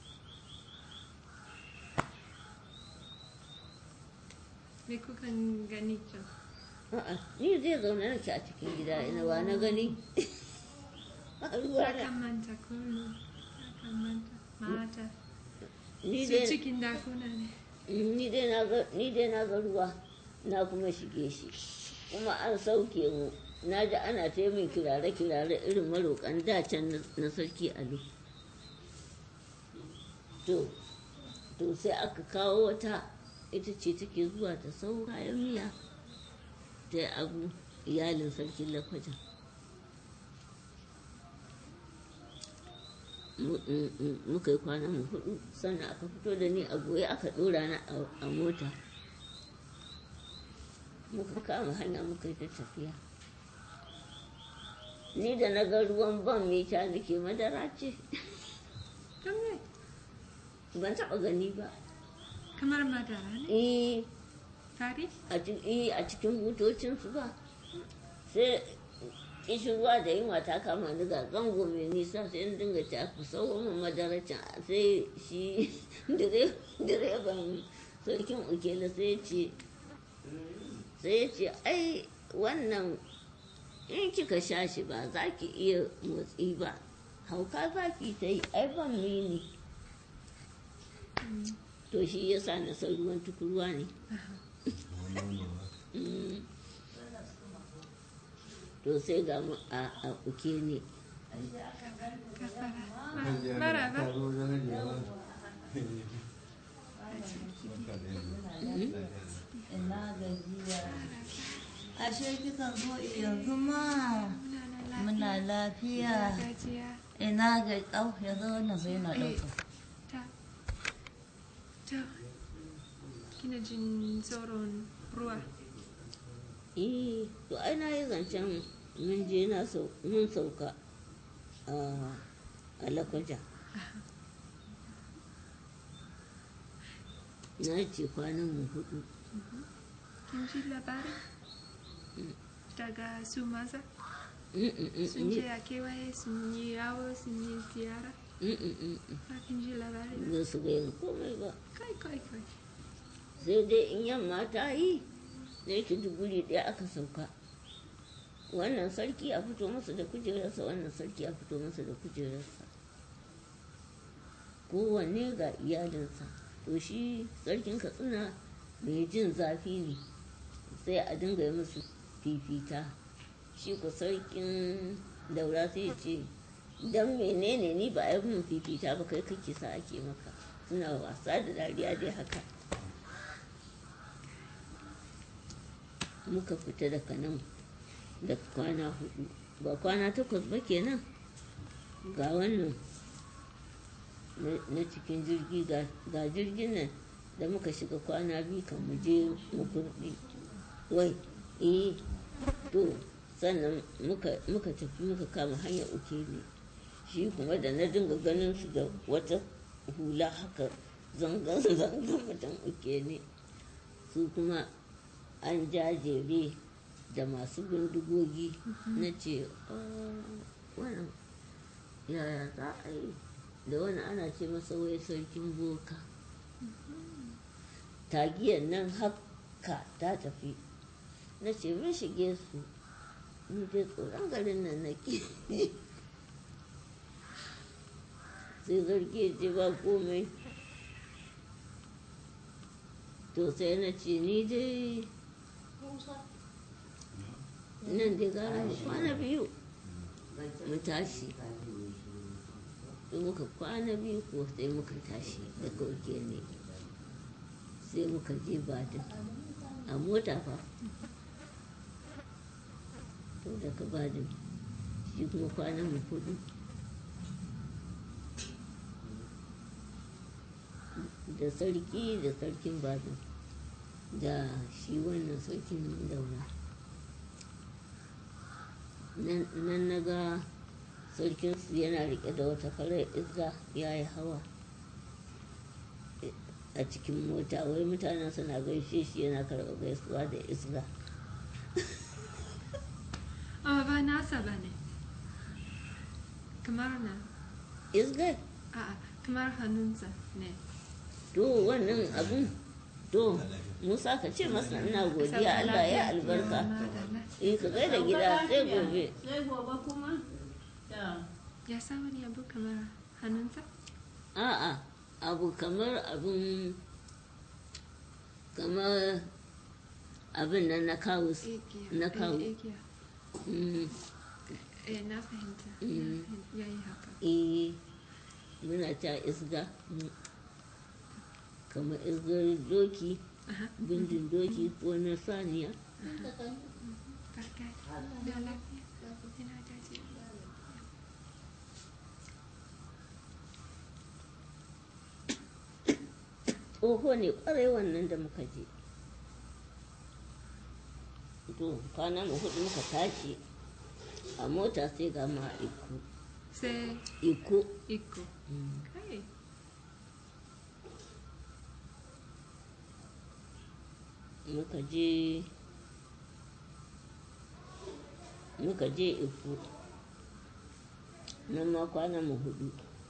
me kuka gani can a'a ni zai zaune nake a cikin gida ina wa na gani a ruwa na akan manta kullum akan manta mata ni su dai cikin dakuna ne ni dai na ga ni dai na ga ruwa na kuma shige shi kuma an sauke mu na ji ana ta min kirare-kirare irin maroƙan dacen na sarki ali to to sai aka kawo wata ita ce take zuwa ta sau kayan miya ta yi abu iyalin sarkin lakwajen muka yi kwana mu hudu sannan aka fito da ni a goye aka dora na a mota muka kama hanya muka yi ta tafiya ni da na ga ruwan ban mai ta nake madara ce Don me? ban taɓa gani ba Kamar madara ne? eh Fari? a ci- eh, a cikin motocinsu ba sai kishin ruwa da yunwa ta kama ni ga zango mai nisa sai in dinga ta ku sauwa min madaracin sai shi dire- direban sarkin ukela sai ya ce sai ya ce ai wannan in kika sha shi ba za ki iya motsi ba hauka za ki ta yi ai ban mini to shi ya sa na san ruwan tukurwa ne Mm. to sai ga mu a a uke ne Kafara. Maraba. Ina gajiya. Ashe kikan zo yanzu ma muna lafiya. Gajiya. Ina ga au yanzu wannan bai na ɗauka. Ta. Ta. Kina jin tsoron ruwa. eh to ai na yi zancen mun je na sau mun sauka a a lakwaja na ce kwanan mu hudu Kin ji labari? Daga su maza? Mm, mm, mm, Sun ni- je a kewaye sun yi yawo sun yi ziyara? mm, mm, mm, mm. Ba kin ji labari ba? ba su gaya komai ba Kai kai kai. sai dai in yamma ta yi da yake duguri ɗaya aka sauka wannan sarki a fito masa da kujerarsa wannan sarki a fito masa da kujerarsa kowanne ga iyalinsa to shi sarkin katsina mai jin zafi ne sai a dinga yi musu fifita shi ku sarkin daura sai ya ce don menene ni ba a yi mun fifita ba kai kake sa ake maka suna wasa da dariya dai haka muka fita daga nan da kwana hudu ba kwana takwas ba kenan ga wannan na- na cikin jirgi ga ga jirgin nan da muka shiga kwana biyu kan mu je mu kurɗi wai eh to sannan muka muka tafi muka kama hanyar uke ne shi kuma da na dinga ganin su da wata hula haka zangan zangan mutum uke ne su kuma an jajere da masu bindigogi na ce "Ah, wannan yaya za a yi da wani ana ce masa wai sarkin boka tagiyar nan haka ta tafi na ce mun shige su ni dai tsoron garin nan nake sai zargi ya ce ba komai to sai na ce ni dai nan dai gara mu kwana biyu mu tashi sai muka kwana biyu ko sai muka tashi da kauke ne sai muka je badin a mota fa to daga badin shi kuma kwanan mu hudu da sarki da sarkin badin da shi wannan sarkin daura nan nan na ga sarkinsu yana rike da wata farar izga ya yi hawa a cikin mota wai mutanen suna gaishe shi yana karɓar gaisuwa da izga Amma ba nasa ba ne. Kamar na. izga A'a, kamar hannunsa ne. to wannan abun to musa ka ce masa ina godiya allah ya albarka Madalla. eh ka gaida gida sai gobe Sai gobe kuma? Ta. Ya sa wani abu kamar hannunsa? a'a abu kamar abun kamar abin nan na kawus igiya na eh, kawo igiya Mm, eh na fahimta Mm. ya yi haka eh muna ta isga mm. kamar isgar doki aha bindin doki ko na saniya barka da lafiya ina gaji tsoho ne kwarai wannan da muka je to kwana mu hudu muka tashi a mota sai ga ma a iko sai iko iko Mm. kai muka je muka je iko nan ma kwana mu hudu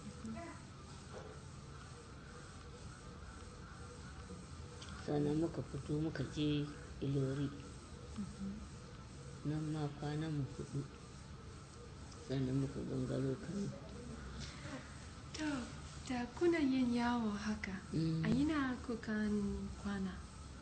sannan muka fito muka je ilori nan ma kwana mu hudu sannan muka gangaro kano to da kuna yin yawo haka Mm. a ina kukan kwana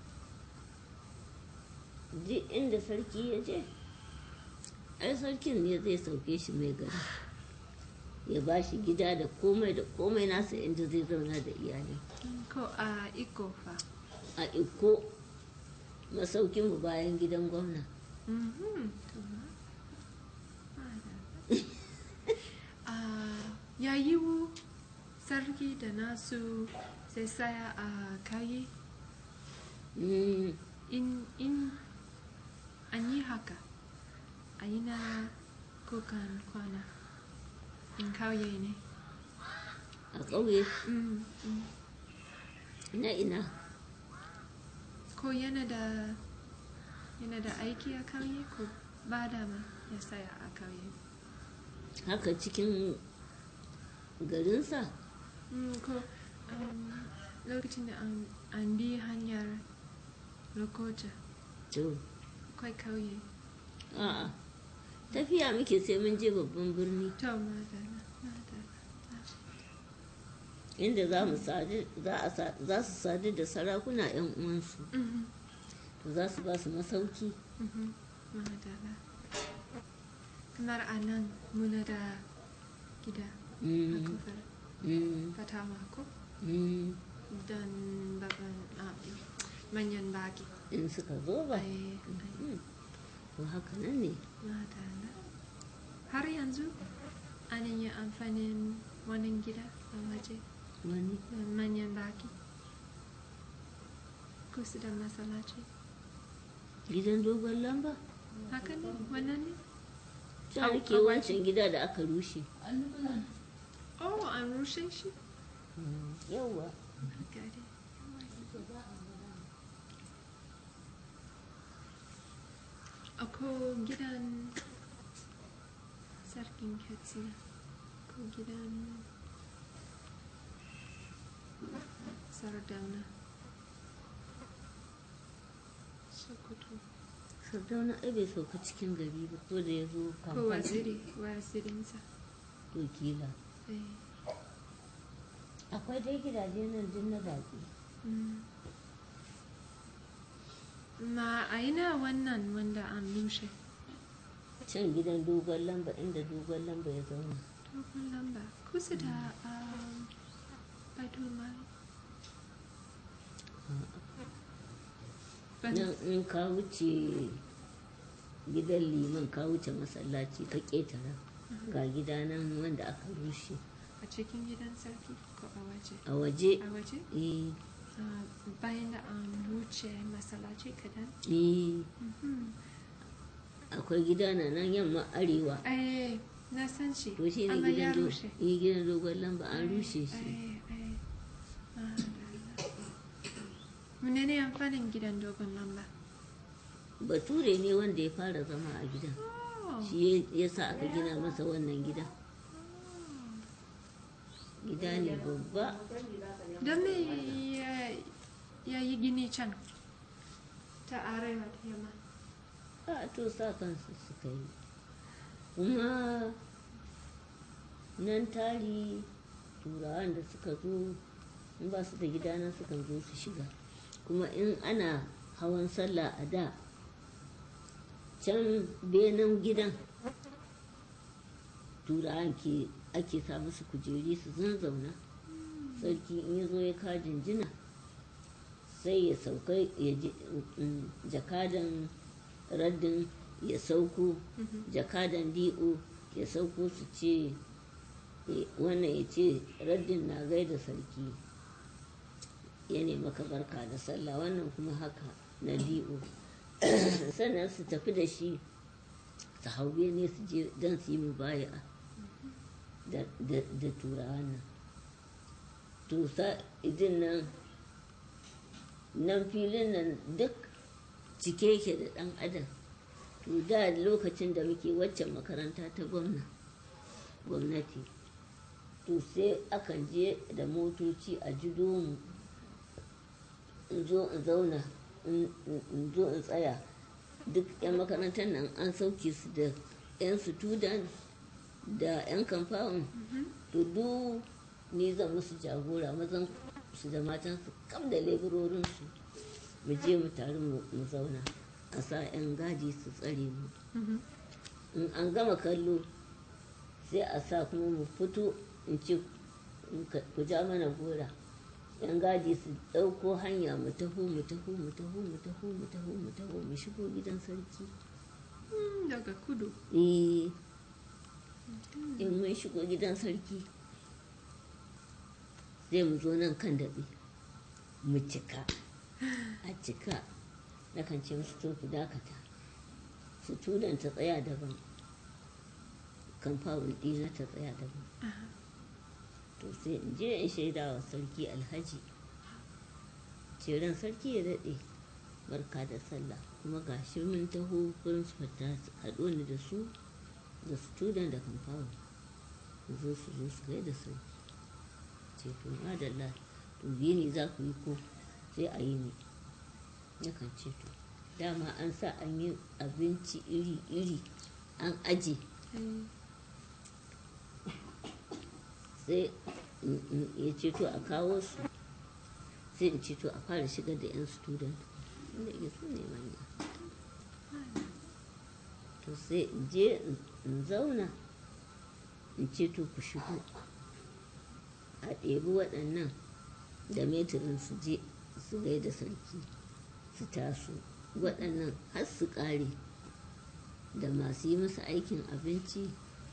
duk inda sarki ya je ai sarkin ne zai sauke shi mai gari ya ba shi gida da komai da komai nasa inda zai zauna da iyali ko a iko fa a iko masaukinmu bayan gidan gwamna Mhm, to ma- madalla. Ah, ya yiwu sarki da nasu sai saya a kayi Mm, in in an yi haka a yi na kukan kwana in kauye ne a ƙauye Mm, mm. na ina ko yana da yana da aiki a kauye ko ba da ma ya saya a kauye haka cikin garinsa Mm, ko um, lokacin da an, an bi hanyar lokoja to akwai kauye a'a tafiya muke sai mun je babban birni to madana madana inda za mu sadu za a sa- za su sadu da sarakuna 'yan uwansu Mhm, to za su ba su masauki mhm, madana kamar a nan muna da gida a Mm, kofar mm, fatawa ko mm. don babban ah, manyan baki in suka zo ba ai ai Mm. to haka nan ne madana har yanzu ana yin amfanin wannan gida a waje wani da manyan baki kusa da masallaci gidan dogon lamba haka ne wannan ne ta Au, nake au, wancan gida da aka rushe oh an rushe shi yauwa gari ako gidan sarkin katsina ko gidan sardauna sokoto sardauna ai bai sauka cikin gari ba ko da ya zo ko kamfani waziri wazirinsa to kila eh, akwai dai gidaje nan din na baki mm. ma a ina wannan wanda an rushe can gidan dogon lamba inda dogon lamba ya zauna dogon lamba kusa da um, baitul mali Ban- nan in ka wuce gidan liman ka wuce masallaci ka ƙetara ga gida nan wanda aka rushe a cikin gidan sarki ko a waje a waje a waje eh Ah, bayan da an wuce masallaci kadan eh Mhm. akwai gida na nan yamma arewa eh na san shi to shi ne amma ya gidan do- rushe eh, gidan dogon lamba an rushe shi Eh, eh. Madalla. menene amfanin gidan dogon lamba bature ne wanda ya fara zama a gidan oh. shi ya sa aka gina masa wannan gida gida ne babba don me ya- ya yi gini can ta arewa ta yamma a to sa kansu suka yi kuma nan tari turawan da suka zo in ba su da gida nan sukan zo su shiga kuma in ana hawan sallah a da can benin gidan turawan ke ake sa musu kujeri su zanzauna sarki in ya zo ya ka jinjina sai ya sauka ya ji mm, jakadan raddin ya sauko jakadan di'o ya sauko su ce eh, wannan ya ce raddin na gaida sarki ya nemi maka barka da sallah wannan kuma haka na di'o sannan su tafi da shi su hau ne su je don su yi mubaya da da- da turawa nan to sa idin nan nan filin nan duk cike yake da ɗan adam to da lokacin da muke waccan makaranta ta gwamna gwamnati to sai akan je da motoci a jido mu in zo in zauna in in zo in tsaya duk 'yan makarantar nan an sauke su da 'yan student da 'yan kamfawon to duk ni zan musu jagora mazan su da matan su kam da leburorinsu mu je mu taru mu mu zauna a sa 'yan gadi su tsare mu in an gama kallo sai a sa kuma mu fito in ce in ka- ku ja mana gora yan gadi su ɗauko hanya mu taho mu taho mu taho mu taho mu taho mu taho mu shigo gidan sarki Mm, daga kudu eh in mun shigo gidan sarki zai mu zo nan kan daɓe mu cika a cika na kan ce musu to ku dakata su tudan ta tsaya daban kamfawul ɗina ta tsaya daban to sai in je in shaida wa sarki alhaji ceren sarki ya daɗe barka da sallah kuma ga shi mun taho principal ta haɗo ni da su da student da kamfawul zo su zo su gaida sarki ce to madalla to biyu ne za ku yi ko sai a yi ne yakan ce to dama an sa an yi abinci iri-iri an aje Eh, sai in- in- ya ce to a kawo su sai in ce to a fara shigar da 'yan student inda ya su ne manya to sai in je in- in zauna in ce to ku shigo a ɗebi waɗannan da metirin su je su gaida sarki su taso waɗannan har su ƙare da masu yi masa aikin abinci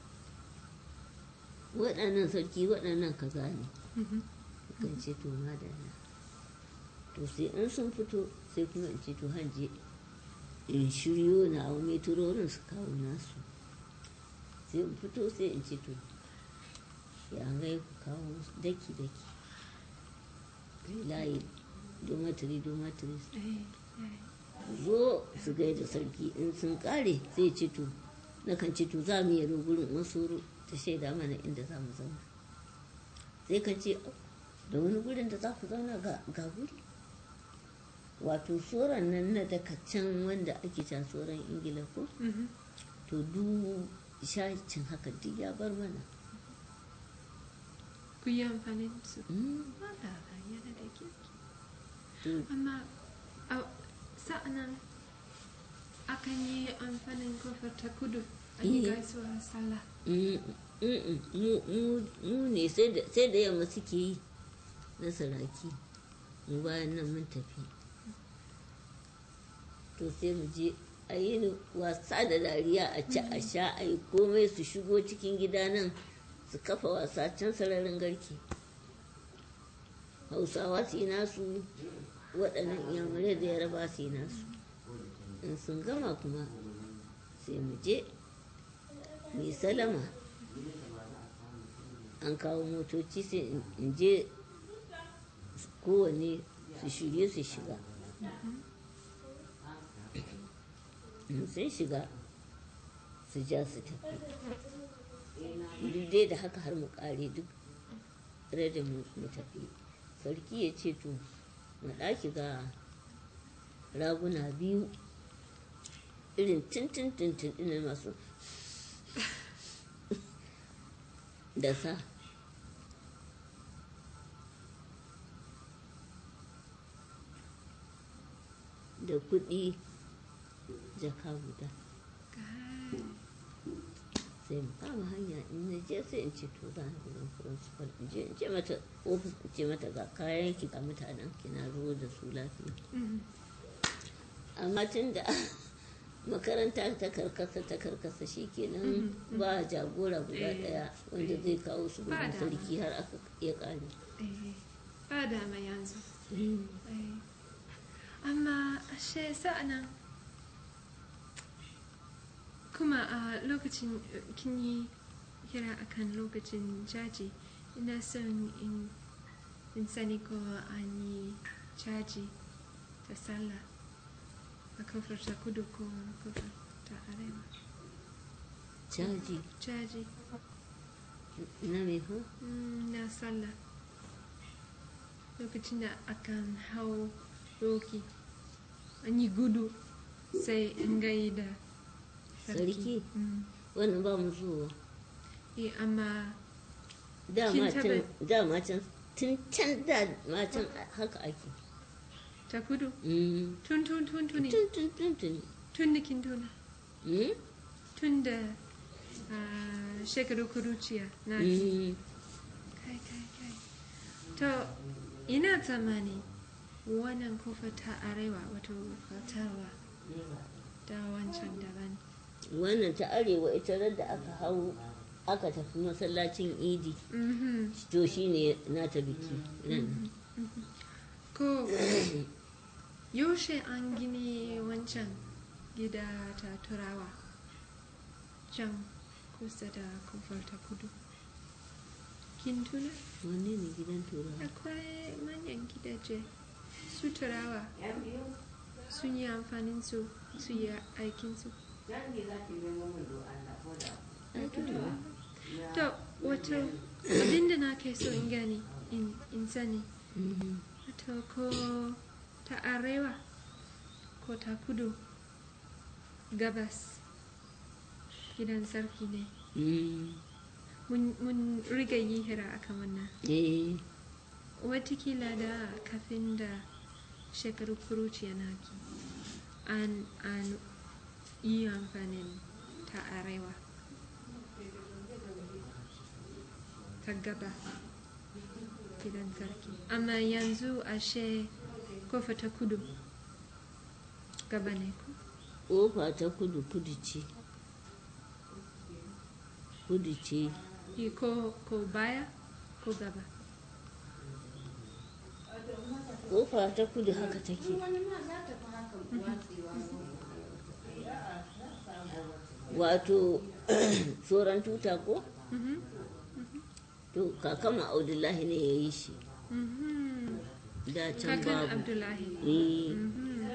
waɗannan sarki waɗannan kaza ne mhm. kan ce to madalla to sai in sun fito sai kuma in ce to hanje in shiryo na hau meturorin su kawo nasu sai in fito sai in ce to ya gai ku kawo musu daki daki kai layi domatiri domatiri Eh, eh. zo su gaida sarki in sun kare sai ce to na kan ce to za mu yi gurin wasu ta shaida mana inda za mu zauna sai ka ce "Oh, da wani gurin da za ku zauna ga ga guri wato tsoron nan na daga can wanda ake can tsoron ingila ko Mhm. to du shacin haka duk ya bar mana Ku yi amfani da su. Mm, Madara yana da kirki. to Amma a sa'anan akan yi amfanin kofar ta kudu a yi Eh. gaisuwar sallah. Mm, mm, mm, mu mu- mu ne sai da sai da yamma suke yi na saraki mu bayan nan mun tafi to sai mu je a yi ni wasa da dariya a ci a sha a yi komai su shigo cikin gida nan su kafa wasa can sararin garke hausawa su yi nasu waɗannan iyamurai da yaraba su yi nasu in sun gama kuma sai mu je mu yi salama an kawo motoci sai in- in je kowane su shirye su shiga in sun shiga su ja su tafi duk dai da haka har mu kare duk da mu mu tafi sarki ya ce to mu ɗaki ga raguna biyu irin tintin tintin ɗin masu da sa da kuɗi jaka guda Geil. sai mu kama hanya in na je sai in ce to za ni gurin principal in je in ce mata ofis in ce mata ga kayan ki ga mutanen ki na zo da su lafiya Mhm. amma tun da makaranta ta karkasa ta karkasa shikenan ba jagora guda Eh. daya wanda zai kawo su Ba gurin dama. sarki har aka ya kare Eh, ba dama yanzu. Eh. Amma ashe sa'anan kuma a lokacin eh, kin yi kira akan lokacin jaji ina son in, in sani ko an yi caji ta sallah a kofar ta kudu ko kofar ta arewa caji caji na me ha Mm, na sallah lokacin da akan hau doki an yi gudu sai in gai da Sarki? Mm. wannan ba mu zuwa Eh, amma dama Kin can taɓa- dama can tun can da ma can haka ake ta kudu Mm. tun tun tun tuni tun tun tun tun tun da kin tuna Mm? tun da ah, shekaru kuruciya na ki Mm. kai kai kai to ina tsammani wannan kofa ta arewa wato fatarwa da wancan daban wannan ta arewa ita da aka hau aka tafi masallacin idi Mhm. to shine nata biki nan ko yaushe an gini wancan gida ta turawa can kusa da kofar ta kudu kin tuna wanne ne gidan turawa akwai manyan gidaje su turawa Yan biyu, sun yi amfanin su su yi aikin su yan biyu za ki nemo min do Allah ko da. Ai, turawa. to wato abinda na kai so in gani in in sani Mhm. wato ko ta arewa ko ta kudu gabas gidan sarki ne Mm. mun mun riga yi hira akan wannan eh watakila da kafin da shekaru kuruciya naki an an yi amfanin ta arewa ta gaba gidan sarki amma yanzu ashe kofa ta kudu gaba ne ku kofa ta kudu kudu ce kudu ce Yi ko ko baya ko gaba kofa ta kudu haka take wato tsoron tuta ko Mhm, to kakama audullahi ne ya yi shi mhm. da can kakan babu abdullahi eh Mhm.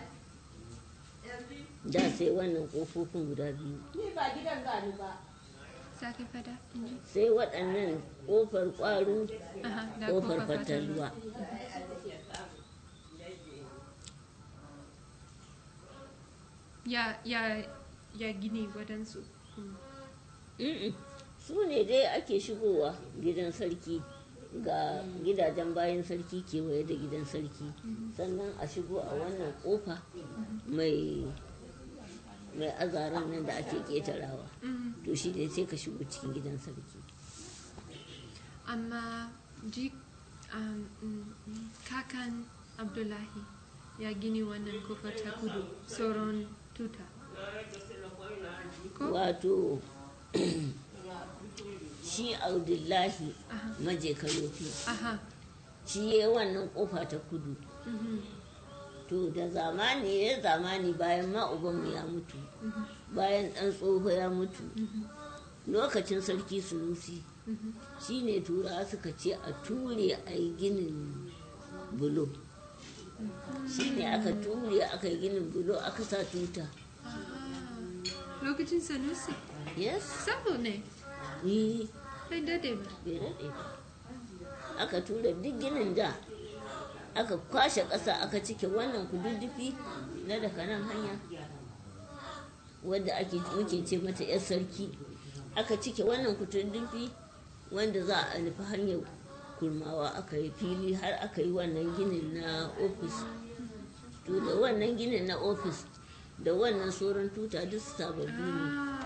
da sai wannan kofofin guda biyu Ni ba gidan gani ba. sake fada inji sai waɗannan kofar ƙwaro Aha, da kofar kofar fatalwa. fatalwa ya ya ya gini waɗansu Mm. Mm-mm. su ne dai ake shigowa gidan sarki ga gidajen bayan sarki kewaye da gidan sarki sannan a shigo a wannan kofa mai mai azaran nan da ake ketarawa Mhm. to shi ne sai ka shigo cikin gidan sarki amma ji um, mm, mm, kakan abdullahi ya gini wannan kofar ta kudu sauran tuta ko wato shi abdullahi aha maje karofi aha shi ya wannan kofa ta kudu mhm, to da zamani ya zamani bayan ma ubanmu ya mutu mhm, bayan ɗan tsoho ya mutu mhm, lokacin sarki sunusi mhm. shine tura suka ce a ture a yi ginin bulo shine aka ture aka yi ginin bulo aka sa tuta Aha. lokacin sanusi yes sabo ne ni bai dade ba bai daɗe ba aka tura duk ginin da aka kwashe ƙasa aka cike wannan kududdufi na daga nan hanya wadda ake muke ce mata 'yar sarki aka cike wannan kududdufi wanda za a nufi hanyar kurmawa aka yi fili har aka yi wannan ginin na ofis to to da wannan ginin na ofis da wannan sauran tuta duk sababbi ne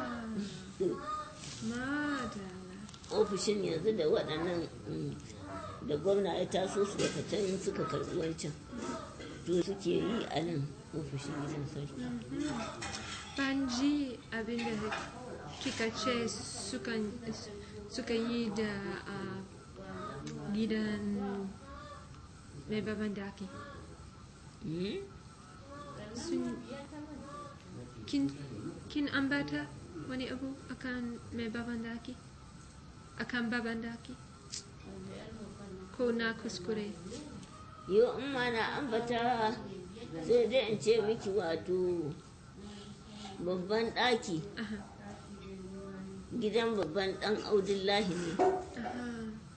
Ah, madala. ofishin yanzu da waɗannan mm, da gwamna ya taso su daga can suka karɓi wancan to suke yi a nan ofishin gidan sarki Ban ji abin da kika ce sukan suka yi da ah, gidan mai baban daki. Mm? Sun, kin, kin ambata wani abu akan mai baban daki? Akan baban daki? Ko na kuskure? yau in ma na ambata sai dai in ce miki wato babban ɗaki Aha, gidan babban ɗan audullahi ne aha.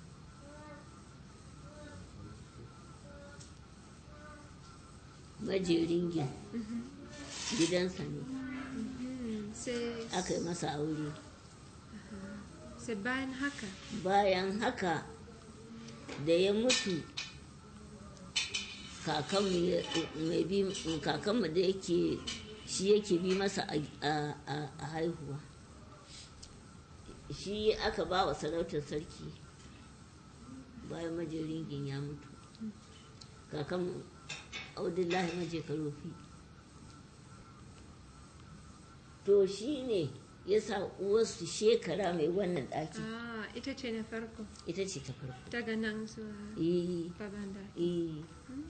majerin gin mhm, gidansa ne mhm. Sai, aka yi masa aure sai bayan haka. bayan haka da ya mutu kakanmu ya- mai bi kakanmu da yake shi yake bi masa a- a a- a haihuwa shi aka ba wa sarautar sarki bayan majeringin ya mutu kakanmu audullahi maje karofi to shi ne ya sa uwarsu shekara mai wannan ɗaki Ah, ita ce na farko. ita ce ta farko Daga nan zuwa eh baban daki. eh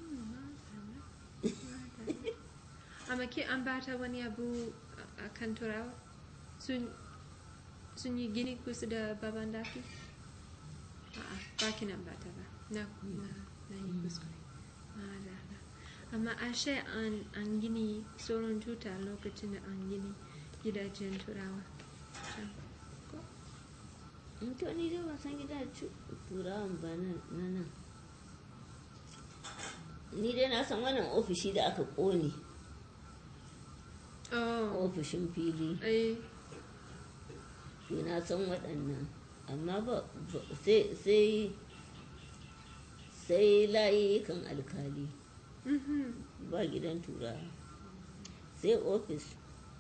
Amma ke an bata wani abu a- a kan turawa? Sun, sun yi gini kusa da baban daki? A'a, ba ki nan bata ba. Na, na, na yi kuskure. Madala. Amma ashe an, an gini sauran tuta lokacin da an gini gidajen turawa. Can. Ko? in to ni dai ban san gida cu- turawan ba na na nan ni dai na san wannan ofishi da aka ƙone Oh, ofishin fili eh, to na san waɗannan amma ba ba- sai sai sai layukan alkali mhm. ba gidan turawa sai ofis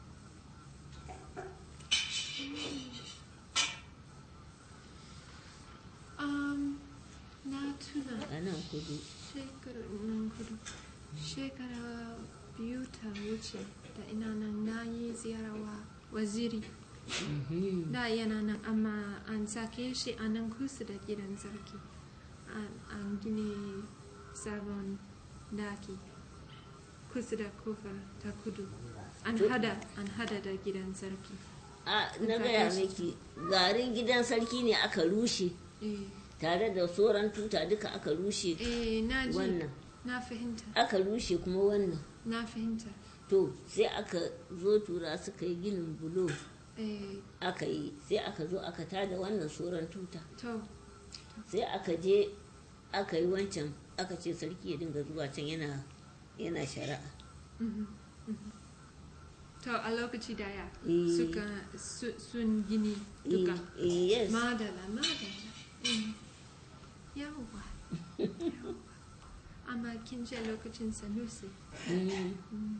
Um, na tuna. a nan kudu Shekara nan kudu. Shekara biyu ta wuce da ina nan na yi ziyarawa waziri. Mhm. Da yana nan amma an sake shi a nan kusa da gidan sarki. An, an gini sabon daki kusa da kofar ta kudu. An To- hada, an hada da gidan sarki. a na gaya miki garin gidan sarki ne aka rushe Eh, tare da sauran tuta duka aka rushe eh na ji. wannan Na fahimta, aka rushe kuma wannan na fahimta. to sai aka zo tura suka yi ginin bulo Eh, aka yi sai aka zo aka tada wannan sauran tuta to, sai aka je aka yi wancan aka ce sarki ya dinga zuwa can yana yana shari'a Mhm, mhm. To a lokaci daya Eh. suka su- sun gini Eh, duka. eh, yes Madala, madala. Mm. Yawwa. yawwa. Amma kin ce lokacin Sanusi. Mm. Mm.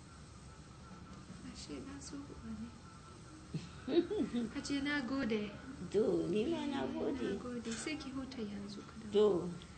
Ashe na so ne. Hajiya na gode. to ni ma na Na gode gode. Sai ki huta yanzu kadan. to